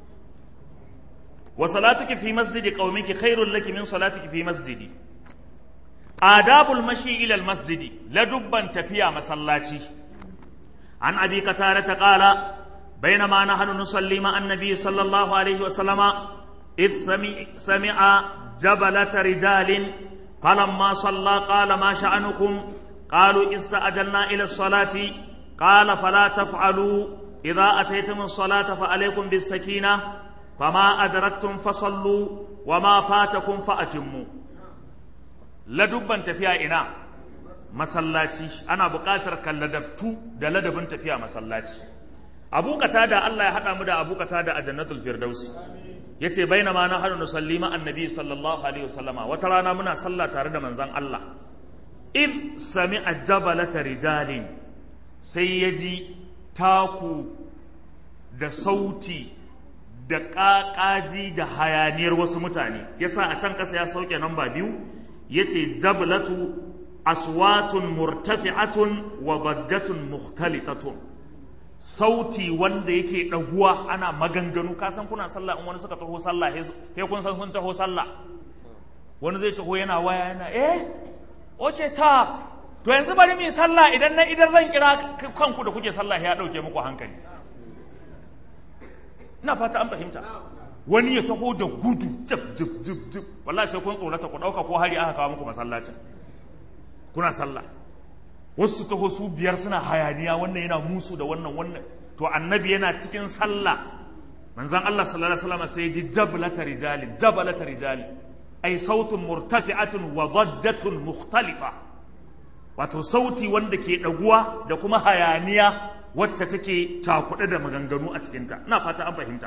wa salatuki fi masjidi qaumiki khairul laki min salatiki fi masjidi adabul mashi ila al masjidi ladubban tafiya masallaci an abi qatada qala بينما نحن نصلي مع النبي صلى الله عليه وسلم إذ سمع جبلة رجال فلما صلى قال ما شأنكم قالوا استأجلنا إلى الصلاة قال فلا تفعلوا إذا أتيتم الصلاة فعليكم بالسكينة فما أدركتم فصلوا وما فاتكم فأتموا لدبا تفيا إنا masallaci ana buƙatar kan ladabtu da ladabin tafiya masallaci abu da Allah ya haɗa mu da abu da a jannatul firdausi yace bainama na hadu nusalli ma annabi sallallahu alaihi wasallama wata rana muna sallah tare da manzon Allah in sami'a jabalata rijalin sai ya ji taku da sauti da ƙaƙaji da hayaniyar wasu mutane yasa a can ƙasa ya sauke namba biyu yace jabalatu aswatun murtafi'atun wa bajjatun mukhtalitatun sauti wanda yake ɗaguwa ana maganganu ka san kuna sallah in wani suka taho sallah he kun san sun taho sallah wani zai taho yana waya yana eh oke ta to yanzu bari mu sallah idan na idan zan kira kanku da kuke sallah ya dauke muku hankali ina fata an fahimta wani ya taho da gudu jib jib jib jib wallahi sai kun tsorata ku dauka ko hari aka kawo muku masallacin kuna sallah wasu taho su biyar suna hayaniya wannan yana musu da wannan wannan to annabi yana cikin sallah manzon Allah sallallahu alaihi wasallam sai ji jablata rijali jabalata rijali ay sautun murtafi'atun wa dajjatun mukhtalifa wato sauti wanda ke daguwa da kuma hayaniya wacce take cakuɗe da maganganu a cikinta ina fata an fahimta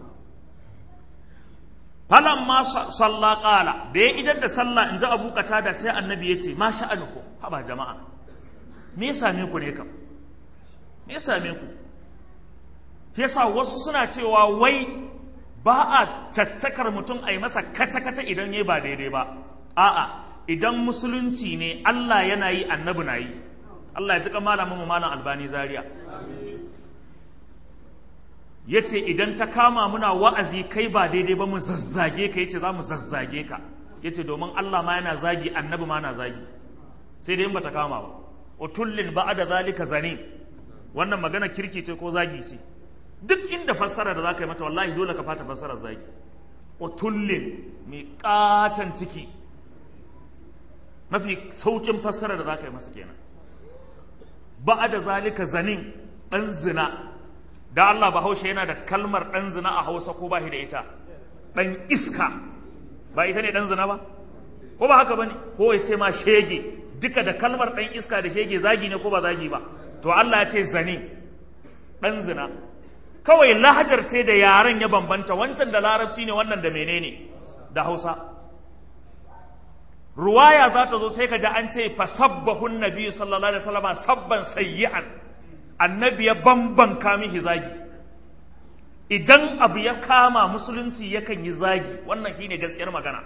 falan ma salla qala da ya idan da sallah in ji abu da sai annabi ya ce ma sha'anuku haba jama'a me ya same ku ne kam me ya same ku yasa wasu suna cewa wai ba a caccakar mutum a yi masa kaca-kaca idan ya ba daidai ba a'a idan musulunci ne Allah yana yi annabi na yi Allah ya ji malamin mu malam albani zaria ya ce idan ta kama muna wa'azi kai ba daidai ba mu zazzage ka ya ce za mu zazzage ka ya ce domin Allah ma yana zagi annabi ma na zagi sai dai in ba ta kama ba utullin ba da zalika zane wannan magana kirki ce ko zagi ce duk inda fassara da za ka yi mata wallahi dole ka fata fassarar zagi utullin mai katon ciki mafi saukin fassara da za ka yi masa kenan ba da zalika zanin ɗan zina da Allah bahaushe yana da kalmar ɗan zina a hausa ko ba shi da ita ɗan iska ba ita ne ɗan zina ba ko ba haka ba ne ko ya ce ma shege duka da kalmar ɗan iska da shege zagi ne ko ba zagi ba to Allah ya ce zane ɗan zina kawai lahajar ce da yaren ya bambanta wancan da larabci ne wannan da menene da hausa ruwaya za ta zo sai ka ji an ce fa sabbahun nabi sallallahu alaihi wasallam sabban sayyi'an annabi ya bambanka mihi zagi idan abu ya kama musulunci yakan yi zagi wannan shine gaskiyar magana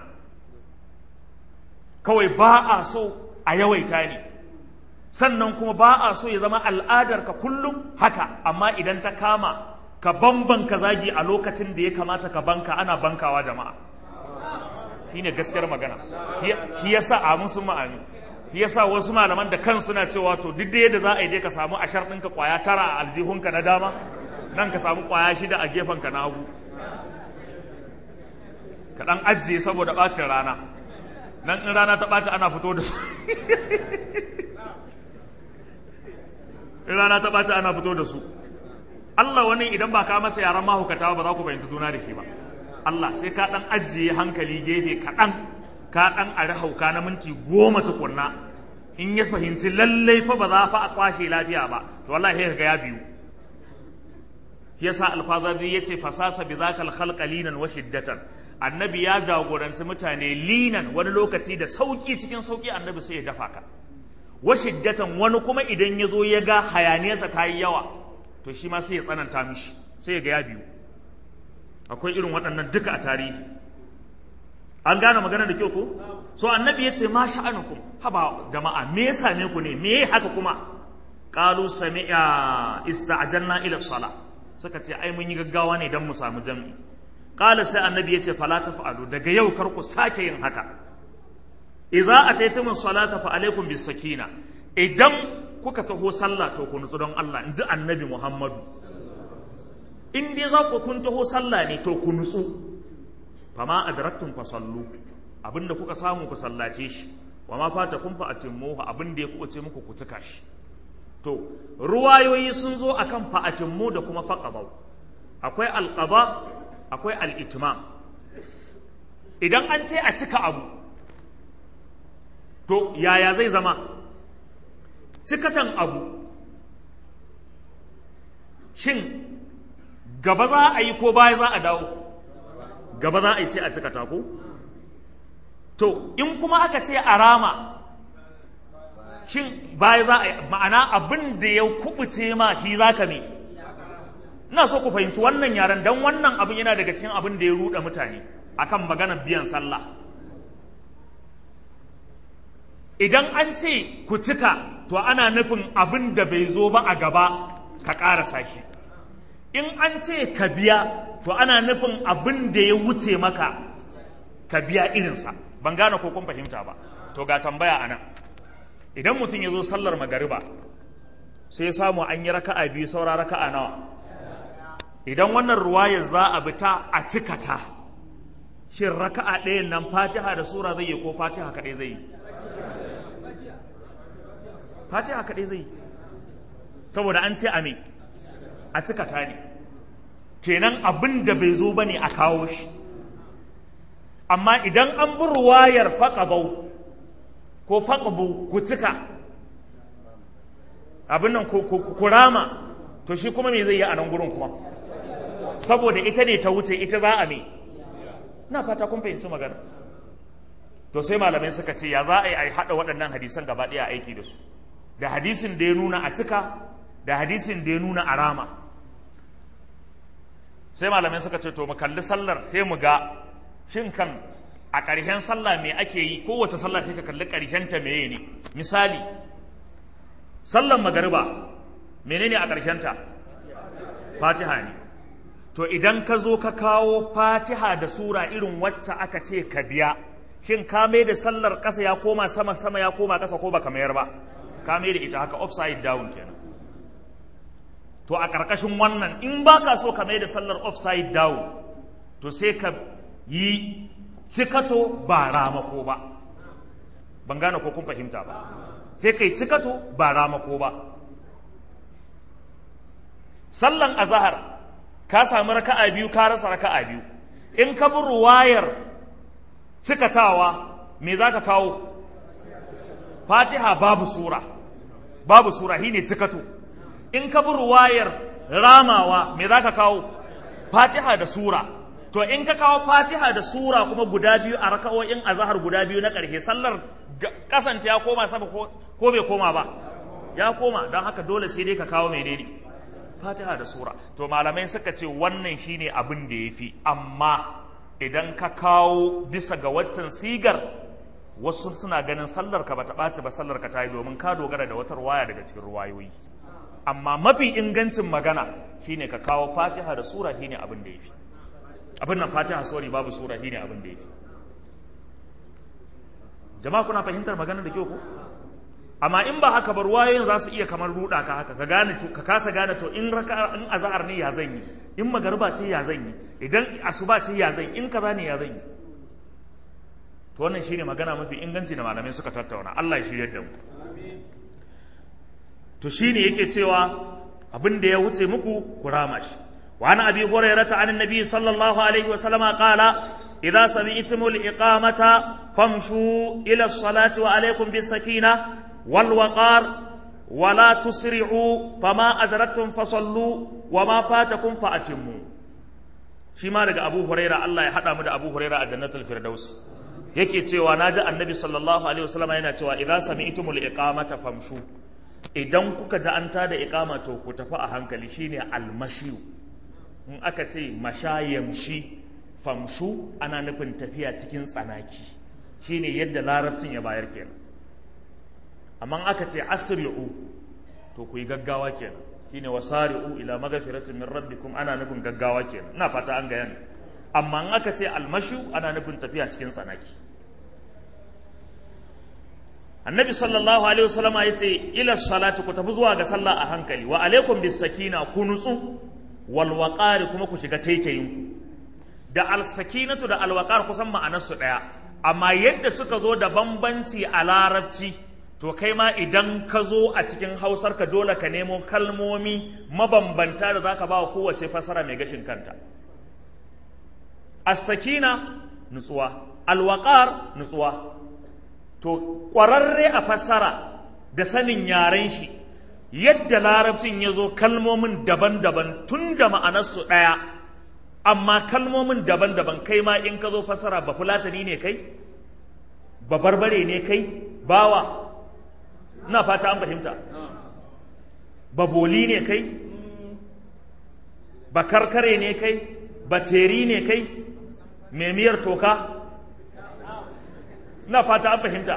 kawai ba a so a yawaita ne sannan kuma ba a so ya zama al'adar ka kullum haka amma idan ta kama ka bambanka zagi a lokacin da ya kamata ka banka ana bankawa jama'a shine gaskiyar magana shi yasa a musu ma'ani shi yasa wasu malaman da kan suna cewa to duk da yadda za a yi dai ka samu ashar ɗinka kwaya tara a aljihunka na dama nan ka samu kwaya shida a gefenka na hagu ka ɗan ajiye saboda ɓacin rana nan in rana ta ɓaci ana fito da su in rana ta ɓaci ana fito da su Allah wani idan ba ka masa yaran mahaukata ba za ku fahimci juna da shi ba Allah sai ka ɗan ajiye hankali gefe kaɗan ka ɗan ari hauka na minti goma tukunna in ya fahimci lallai fa ba za fa a kwashe lafiya ba to wallahi sai ga ya biyu shi yasa alfazari yace fasasa bi zakal khalqa linan wa shiddatan annabi ya jagoranci mutane linan wani lokaci da sauki cikin sauki annabi sai ya dafa ka wa shiddatan wani kuma idan ya zo ya ga hayaniyarsa ta yi yawa to shi ma sai ya tsananta mishi sai ya ga ya biyu akwai irin waɗannan duka a tarihi an gane magana da kyau ko so annabi ya ce ma sha'anukum haba jama'a me ya same ku ne me haka kuma qalu sami'a ista'jalna ila sala suka ce ai mun yi gaggawa ne dan mu samu jami'i qala sai annabi ya ce fala taf'alu daga yau kar ku sake yin haka idza ataytumus salata fa alaikum bis sakina idan kuka taho sallah to ku nutsu don Allah inji annabi Muhammadu in dai za ku kun taho sallah ne to ku nutsu fama adraktum fa sallu abinda kuka samu ku sallace shi wa ma fata kun fa atimmuhu abinda ya kuɓuce muku ku tuka shi to ruwayoyi sun zo akan fa atimmu da kuma faqadaw akwai alqada akwai al-itmam idan an ce a cika abu to yaya zai zama cikatan abu shin gaba za a yi ko baya za a dawo gaba za a yi sai a cika tako to in kuma aka ce a rama shin baya za a yi ma'ana abin da ya kubuce ma shi za ka me ina so ku fahimci wannan yaren don wannan abin yana daga cikin abin da ya ruɗa mutane akan maganar biyan sallah idan an ce ku cika to ana nufin abin da bai zo ba a gaba ka ƙarasa shi in an ce ka biya to ana nufin abin da ya wuce maka ka biya irinsa ban gane ko kun fahimta ba to ga tambaya a nan idan mutum ya zo sallar magariba sai samu an yi raka'a biyu saura raka'a nawa idan wannan ruwayar za a bi ta a cika ta shin raka'a ɗayan nan fatiha da sura zai yi ko fatiha kaɗai zai yi fatiha kaɗai zai yi saboda an ce a me a cika ta ne kenan abin da bai zo ba ne a kawo shi amma idan an bi ruwayar faƙabau ko faƙabu ku cika abin nan ku rama to shi kuma me zai yi a nan gurin kuma saboda ita ne ta wuce ita za a me na fata kun fahimci magana to sai malamai suka ce ya za a yi a haɗa waɗannan hadisan gaba ɗaya aiki da su da hadisin da ya nuna a cika da hadisin da ya nuna a rama sai malamai suka ce to mu kalli sallar sai mu ga shin kan a ƙarshen sallah me ake yi kowace sallah sai ka kalli ƙarshen ta meye ne misali sallar magariba menene a ƙarshen ta fatiha ne to idan ka zo ka kawo fatiha da sura irin wacce aka ce ka biya shin ka mai da sallar ƙasa ya koma sama sama ya koma ƙasa ko baka mayar ba ka mai da ita haka offside down kenan to a ƙarƙashin wannan in ba ka so ka mai da sallar offside down to sai ka yi cikato ba ramako ba ban gane ko kun fahimta ba sai ka yi cikato ba ramako ba sallan azahar ka sami raka'a biyu ka rasa raka'a biyu in ka bi ruwayar cikatawa me za ka kawo fatiha babu sura babu sura shi ne cikato in ka bi ruwayar ramawa me za ka kawo fatiha da sura to in ka kawo fatiha da sura kuma guda biyu a raka'o'in azahar guda biyu na ƙarshe sallar kasance ya koma sama ko bai koma ba ya koma don haka dole sai dai ka kawo mai daidai fatiha da sura to malamai suka ce wannan shine abin da ya fi amma idan ka kawo bisa ga waccan sigar wasu suna ganin sallar ka bata ɓaci ba sallar ka ta yi domin ka dogara da wata ruwaya daga cikin ruwayoyi amma mafi ingancin magana shine ka kawo fatiha da sura shine abin da ya fi abin nan fatiha sorry babu sura shine abin da ya fi jama'a kuna fahimtar magana da kyau ko amma in ba haka ba ruwayoyin za su iya kamar ruɗa ka haka ka gane ka kasa gane to in raka in azhar ne ya zan yi in magariba ce ya zan yi idan asuba ce ya zan yi in kaza ne ya zan yi to wannan shine magana mafi inganci da malamai suka tattauna Allah ya shirye da mu to shine yake cewa abin da ya wuce muku ku rama shi wa an abi hurairata an annabi sallallahu alaihi wa sallama qala idza sami'tumul iqamata famshu ila as-salati wa alaykum bis sakina wal waqar ولا تسرعوا فما أدركتم فصلوا وما فاتكم فأتموا شما daga Abu Huraira Allah ya hada mu da Abu Huraira a Jannatul Firdaus yake cewa naji Annabi sallallahu alaihi wasallam yana cewa idza sami'tumul iqamata famshu idan kuka ji an tada iqama to ku tafi a hankali shine almashiyu in aka ce mashayamshi famshu ana nufin tafiya cikin tsanaki shine yadda larabcin ya bayar kenan amma aka ce asri'u to ku yi gaggawa kenan shine wasari'u ila magfiratin min rabbikum ana nufin gaggawa kenan ina fata an ga amma in aka ce almashu ana nufin tafiya cikin tsanaki annabi sallallahu alaihi wasallam ya ce ila salati ku tafi zuwa ga sallah a hankali wa alaikum bis sakina ku nutsu wal waqari kuma ku shiga taitayin ku da al sakinatu da al waqar kusan ma'anar su daya amma yadda suka zo da bambanci a larabci to kai ma idan ka zo a cikin hausar ka dole ka nemo kalmomi mabambanta da zaka ba wa kowace fasara mai gashin kanta as-sakina nutsuwa al-waqar nutsuwa to ƙwararre a fassara da sanin yaren shi yadda larabcin ya zo kalmomin daban-daban tun da ma'anarsu ɗaya amma kalmomin daban-daban kai ma in ka zo fassara ba fulatani ne kai ba barbare ne kai bawa na fata an fahimta ba boli ne kai ba karkare ne kai ba teri ne kai memiyar toka na fata an fahimta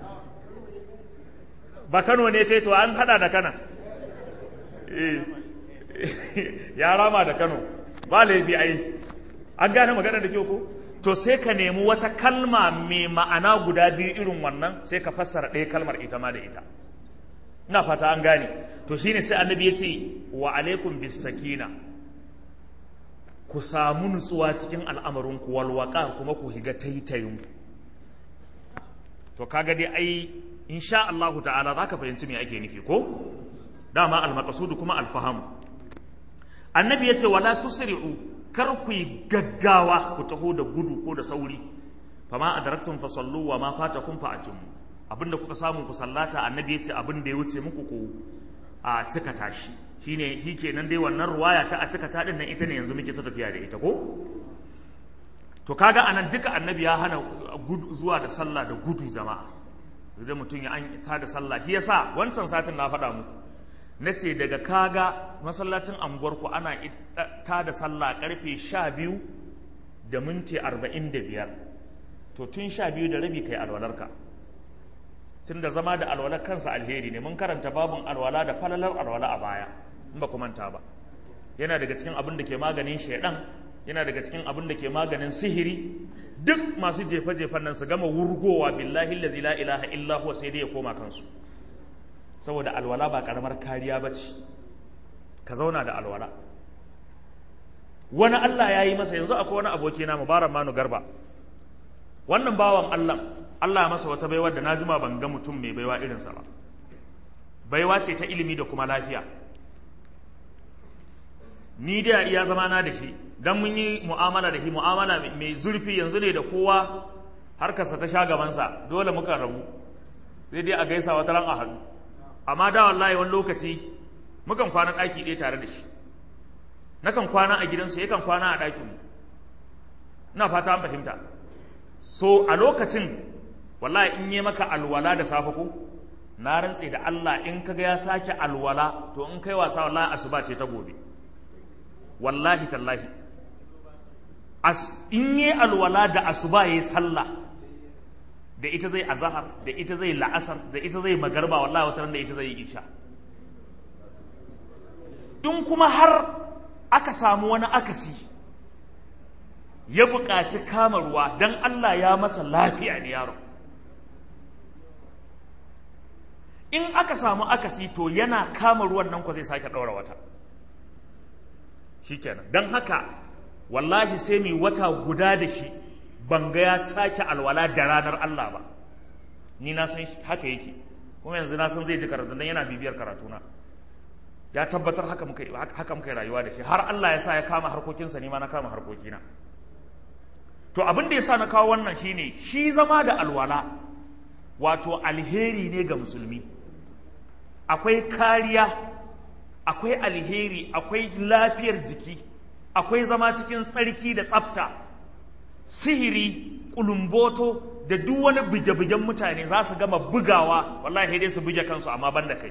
ba kano ne kai to an hada da kana ya rama da kano ba laifi ai an gane magana da kyau ko to sai ka nemi wata kalma mai ma'ana guda biyu irin wannan sai ka fassara ɗaya kalmar ita ma da ita ina fata an gane to shine sai annabi ya ce wa alaikum bis sakina ku samu nutsuwa cikin al'amarinku walwaka kuma ku higa taitayinku to kaga dai ai insha Allah ta'ala zaka fahimci me ake nufi ko dama al-maqsud kuma al-faham annabi yace wala tusri'u kar ku yi gaggawa ku taho da gudu ko da sauri fama adraktum fa sallu wa ma fatakum fa atimmu abinda kuka samu ku sallata annabi yace abin da ya wuce muku ku a cika tashi shine shi kenan dai wannan ruwaya ta a cika ta din nan ita ne yanzu muke ta tafiya da ita ko to kaga anan duka annabi ya hana gudu zuwa da sallah da gudu jama'a da mutum ya an ta da sallah shi yasa wancan satin na faɗa muku na ce daga kaga masallacin anguwarku ana ta da sallah karfe sha biyu da minti arba'in da biyar to tun sha biyu da rabi kai alwalarka tun da zama da alwalar kansa alheri ne mun karanta babin alwala da falalar alwala a baya in ba ku manta ba yana daga cikin abin da ke maganin shaidan yana daga cikin abin da ke maganin sihiri duk masu jefe-jefen nan su gama wurgowa billahi lazi la ilaha illa huwa sai dai ya koma kansu saboda alwala ba karamar kariya ba ce ka zauna da alwala wani Allah ya yi masa yanzu akwai wani aboki na mubarak manu garba wannan bawan Allah Allah ya masa wata baiwa da na jima ban ga mutum mai baiwa irinsa ba baiwa ce ta ilimi da kuma lafiya ni da iya zama na da shi dan mun yi mu'amala da shi mu'amala mai zurfi yanzu ne da kowa harkarsa ta sha gabansa dole muka rabu sai dai a gaisa wata ran a hannu amma da wallahi wani lokaci mukan kwana ɗaki ɗaya tare da shi nakan kwana a gidansu yakan kwana a ɗakinmu ina fata an fahimta so a lokacin wallahi in yi maka alwala da safe ko na rantse da Allah in kaga ya sake alwala to in kai wasa wallahi asuba ce ta gobe wallahi tallahi as in yi alwala da asuba yayi sallah da ita zai azahar da ita zai la'asar da ita zai magarba wallahi wata da ita zai isha in kuma har aka samu wani akasi ya buƙaci kama ruwa don Allah ya masa lafiya ne yaro in aka samu akasi to yana kama ruwan nan ko zai sake ɗaura wata shikenan don haka wallahi sai mai wata guda da shi ban ga ya sake alwala da ranar Allah ba ni na san haka yake kuma yanzu na san zai ji karatu dan yana bibiyar karatuna ya tabbatar haka muka haka muka rayuwa da shi har Allah ya sa ya kama harkokinsa ni ma na kama harkokina to abin da ya sa na kawo wannan shine shi zama da alwala wato alheri ne ga musulmi akwai kariya akwai alheri akwai lafiyar jiki akwai zama cikin tsarki da tsafta sihiri kulumboto da duk wani buge-bugen mutane za su gama bugawa wallahi dai su buge kansu amma ban da kai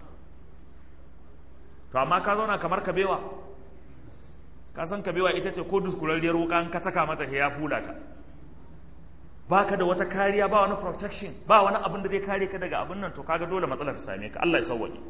to amma ka zauna kamar kabewa ka san kabewa ita ce ko duskurarriyar wuka an ka saka mata ya fula ta baka da wata kariya ba wani protection ba wani abin da zai kare ka daga abin nan to kaga dole matsalar ta same ka Allah ya sauwaje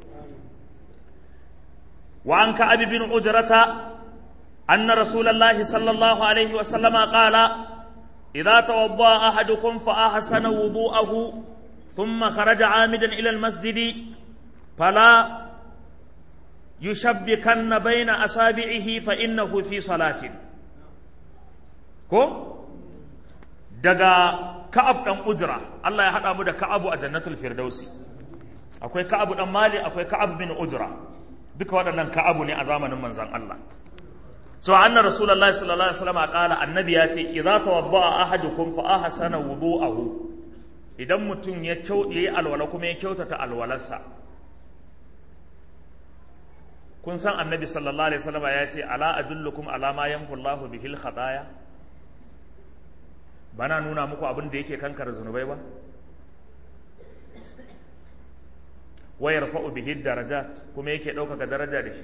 wa an ka abi bin ujrata anna rasulullahi sallallahu alaihi wa sallama qala idza tawadda ahadukum fa ahsana wudu'ahu thumma kharaja amidan ila al-masjid fala yushabbikanna baina asabi'ihi fa innahu fi salatin ko daga ka'ab dan ujra Allah ya hada mu da ka'abu a jannatul firdausi akwai ka'abu dan mali akwai ka'ab bin ujra duka waɗannan ka'abu ne a zamanin manzon Allah so anna rasulullahi sallallahu alaihi wasallam qala annabi ya ce idza tawadda'a ahadukum fa ahsana wudu'ahu idan mutum ya yayi alwala kuma ya kyautata alwalarsa kun san annabi sallallahu alaihi wasallam ya ce ala adullukum ala ma yanfu Allahu bihil khataya bana nuna muku abin da yake kankara zunubai ba wa yarfa'u bihi darajat kuma yake ɗaukaka daraja da shi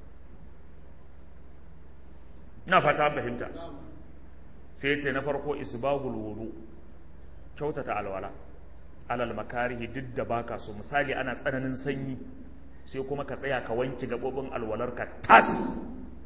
ina fata fahimta sai ya ce na farko isbagul wudu kyautata alwala alal makarihi duk da baka so misali ana tsananin sanyi sai kuma ka tsaya ka wanke gaɓoɓin alwalarka tas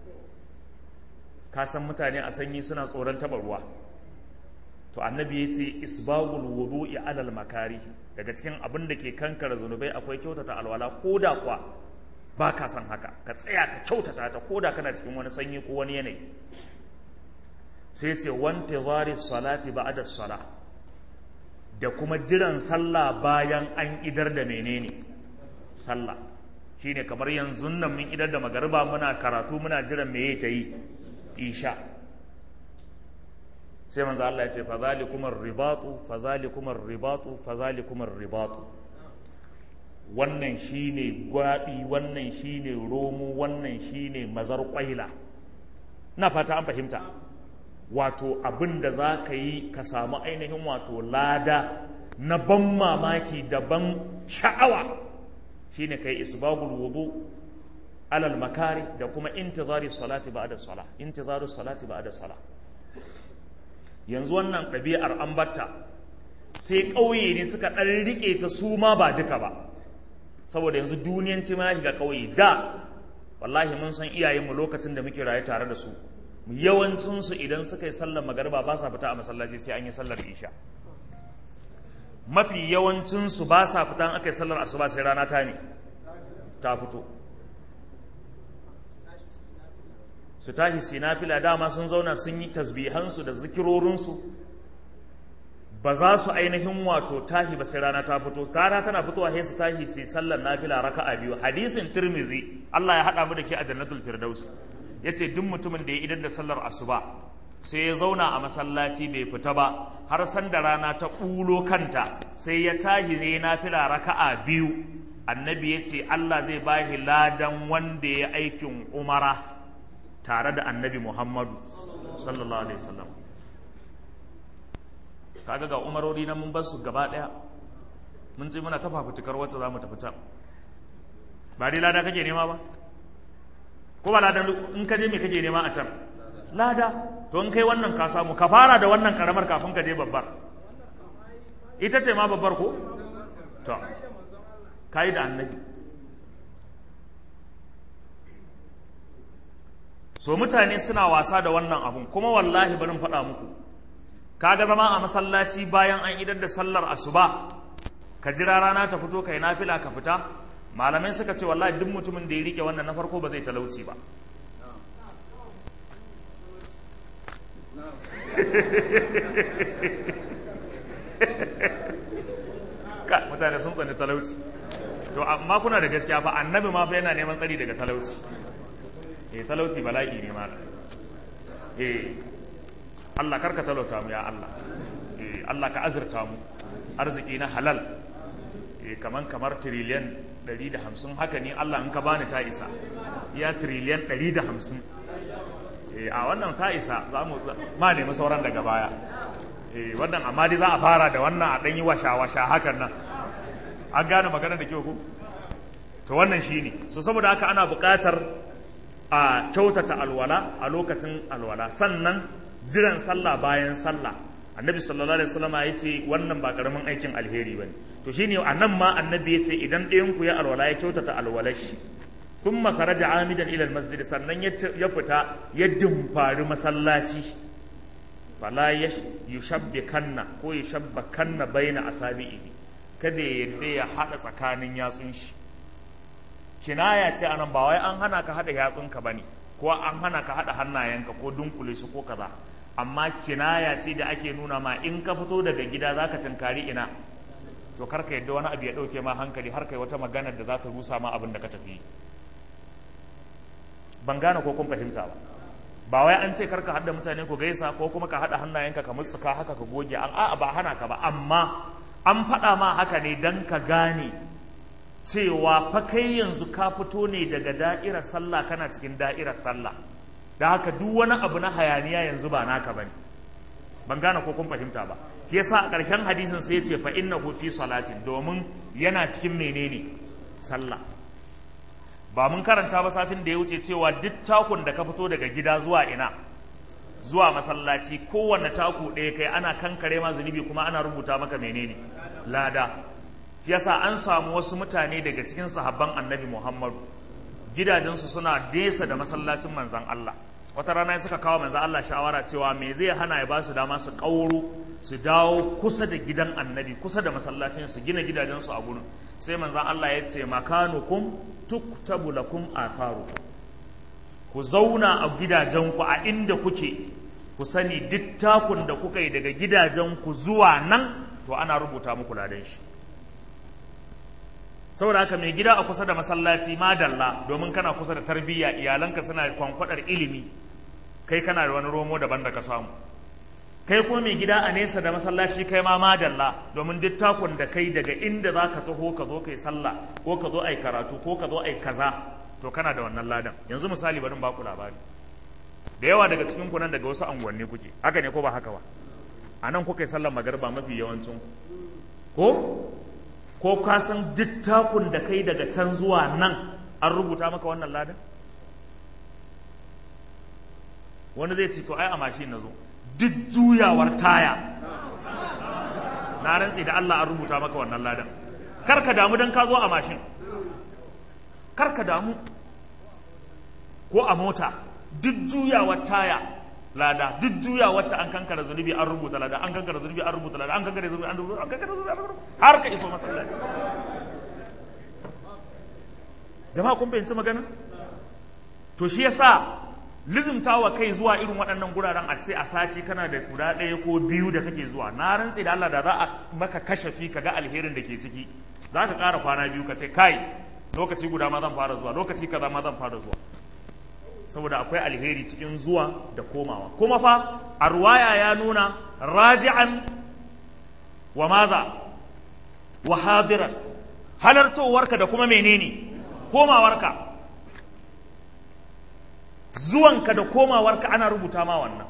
ka san mutane a sanyi suna tsoron taɓa ruwa to annabi ya ce isbagul wudu'i alal makarihi daga cikin abin da ke kankara zunubai akwai kyautata alwala ko da kwa ba ka san haka ka tsaya ka kyautata ta ko da kana cikin wani sanyi ko wani yanayi sai ce wante zari salati ba'da sala da kuma jiran sallah bayan an idar da menene sallah shine kamar yanzu nan mun idar da magariba muna karatu muna jiran meye ta yi isha sai manzo Allah ya ce fa zalikum ar-ribatu fa zalikum ar-ribatu fa zalikum ar-ribatu wannan shine gwabi wannan shine romo wannan shine mazar kwaila na fata an fahimta wato abin da za ka yi ka samu ainihin wato lada na ban mamaki da ban sha'awa shine kai isbagul wudu alal makari da kuma intizari salati ba'da salah intizaru salati ba'da salah yanzu wannan ɗabi'ar an batta sai ƙauye ne suka ɗan riƙe ta su ma ba duka ba saboda yanzu duniyanci ma shiga ƙauye da wallahi mun san iyayenmu lokacin da muke raye tare da su yawancinsu idan suka yi sallar magariba ba sa fita a masallaci sai an yi sallar isha mafi yawancinsu ba sa fita an aka yi sallar asuba sai rana ta ne ta fito su tashi sinafila dama sun zauna sun yi tasbihansu da zikirorinsu ba za su ainihin wato tahi ba sai rana ta fito rana tana fitowa sai su tahi sai sallar nafila raka'a biyu hadisin tirmizi Allah ya haɗa mu da ke a jannatul firdaus yace duk mutumin da ya idan da sallar asuba sai ya zauna a masallaci bai fita ba har san da rana ta ƙulo kanta sai ya tahi ne nafila raka'a biyu annabi ya ce Allah zai bashi ladan wanda ya aikin umara tare da annabi Muhammadu sallallahu alaihi wasallam kaga ga umarori na mun bar su gaba daya mun ce muna ta fafutukar wacce za mu tafi can ba dai lada kake nema ba ko ba lada in ka je me kake nema a can lada to in kai wannan ka samu ka fara da wannan karamar kafin ka je babbar ita ce ma babbar ko to kai da annabi so mutane suna wasa da wannan abun kuma wallahi barin faɗa muku kaga zama a masallaci bayan an idar da sallar asuba ka jira rana ta fito kai nafila ka fita malamai suka ce wallahi duk mutumin da ya rike wannan na farko ba zai talauci ba ka mutane sun tsani talauci to amma kuna da gaskiya fa annabi ma fa yana neman tsari daga talauci eh talauci bala'i ne ma eh Allah karka talauta mu ya Allah eh Allah ka azurta mu arziki na halal eh kaman kamar trillion 150 haka ne Allah in ka bani ta isa ya trillion 150 eh a wannan ta isa za mu ma nemi sauran daga baya eh wannan amma dai za a fara da wannan a dan yi washa washa hakan nan an gane magana da kyau ko to wannan shine so saboda haka ana buƙatar a kyautata alwala a lokacin alwala sannan jiran sallah bayan sallah annabi sallallahu alaihi wasallam ya ce wannan ba karamin aikin alheri bane to shine anan ma annabi ya ce idan ɗayan ku ya alwala ya kyautata alwalar shi thumma kharaja amidan ila almasjid sannan ya fita ya dimfari masallaci fala yushabbikanna ko yushabbakanna baina asabi'i kada ya yadda ya hada tsakanin yatsun shi kinaya ce anan ba wai an hana ka hada yatsunka bane ko an hana ka hada hannayenka ko dunkule su ko kaza amma kinaya ce da ake nuna ma in ka fito daga gida zaka tunkari ina to kar ka yadda wani abu ya dauke ma hankali har kai wata magana da za ta rusa ma abin da ka tafi ban gane ko kun fahimta ba ba wai an ce kar ka hada mutane ku gaisa ko kuma ka hada hannayenka ka mutsuka haka ka goge an a'a ba hana ka ba amma an faɗa ma haka ne dan ka gane cewa fa kai yanzu ka fito ne daga da'irar sallah kana cikin da'irar sallah da haka duk wani abu na hayaniya yanzu ba naka bane ban gane ko kun fahimta ba shi yasa a ƙarshen hadisin sai ya ce fa innahu fi salatin domin yana cikin menene sallah ba mun karanta ba satin da ya wuce cewa duk takun da ka fito daga gida zuwa ina zuwa masallaci kowanne taku ɗaya kai ana kankare ma zunubi kuma ana rubuta maka menene lada yasa an samu wasu mutane daga cikin sahabban annabi muhammadu gidajensu suna nesa da masallacin manzan Allah wata rana suka kawo manzan Allah shawara cewa me zai hana ya ba su dama su ƙauro su dawo kusa da gidan annabi kusa da masallacin su gina gidajensu a gurin sai manzan Allah ya ce makanukum tuktabu lakum atharu ku zauna a gidajenku a inda kuke ku sani duk takun da kuka yi daga gidajenku zuwa nan to ana rubuta muku ladan shi saboda haka mai gida a kusa da masallaci madalla domin kana kusa da tarbiyya iyalanka suna kwankwadar ilimi kai kana da wani romo daban da ka samu kai kuma mai gida a nesa da masallaci kai ma madalla domin duk takun da kai daga inda za ka taho ka zo kai sallah ko ka zo ai karatu ko ka zo ai kaza to kana da wannan ladan yanzu misali bari baku labari da yawa daga cikin ku nan daga wasu anguwanni kuke haka ne ko ba haka ba a nan kuka yi sallar magarba mafi yawancin ko ko ka san duk takun da kai daga can zuwa nan an rubuta maka wannan ladan wani zai ce to ai a mashin na zo duk juyawar taya na rantse da Allah an rubuta maka wannan ladan kar ka damu dan ka zo a mashin kar ka damu ko a mota duk juyawar taya lada duk juyawar ta an kankara zunubi an rubuta lada an kankara zunubi an rubuta lada an kankara zunubi an rubuta an kankara zunubi an rubuta har ka iso masallaci jama'a kun fahimci magana to shi yasa lizimtawa kai zuwa irin waɗannan guraren a sai a sace kana da guda ɗaya ko biyu da kake zuwa na rantse da Allah da za a maka kashafi ka ga alherin da ke ciki za ka ƙara kwana biyu ka ce kai lokaci guda ma zan fara zuwa lokaci kaza ma zan fara zuwa saboda akwai alheri cikin zuwa da komawa kuma fa a ruwaya ya nuna raji'an wa maza wa hadiran halartowarka da kuma menene komawarka zuwanka da komawarka ana rubuta ma wannan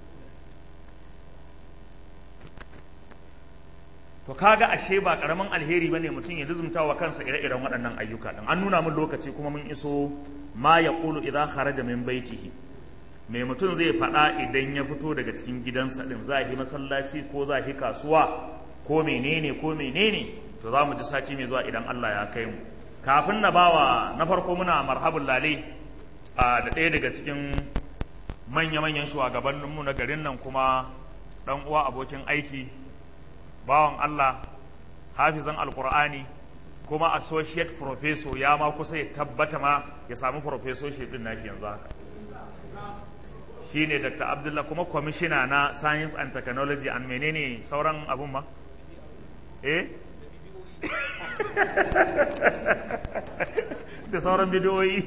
to kaga ashe ba karamin alheri bane mutum ya lizumta wa kansa ire-iren waɗannan ayyuka din an nuna min lokaci kuma mun iso ma ya qulu idza kharaja min baitihi me mutum zai faɗa idan ya fito daga cikin gidansa din za yi masallaci ko za yi kasuwa ko menene ko menene to za mu ji sati mai zuwa idan Allah ya kai mu kafin na bawa na farko muna marhabun lale da ɗaya daga cikin manya-manyan shugabanninmu na garin nan kuma ɗan uwa abokin aiki bawan Allah hafizan alkur'ani kuma associate professor ya ma kusa ya tabbata ma ya samu professorship din nashi yanzu haka shi ne dr abdullah kuma kwamishina na science and technology and menene sauran abun ma eh da sauran bidiyoyi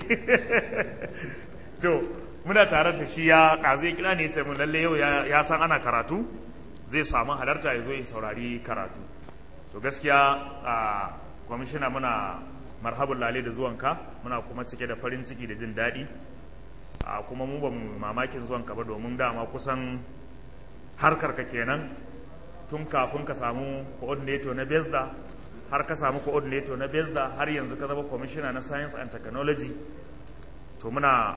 to muna tare da shi ya ƙazu ya kira ne ce mun lalle yau ya san ana karatu zai samu halarta ya zo ya saurari karatu to gaskiya a kwamishina muna marhabin lale da zuwanka muna kuma cike da farin ciki da jin daɗi a kuma mu ba mu mamakin zuwanka ba domin dama kusan harkar ka kenan tun kafin ka samu coordinator na besda har ka samu coordinator na besda har yanzu ka zama commissioner na science and technology to muna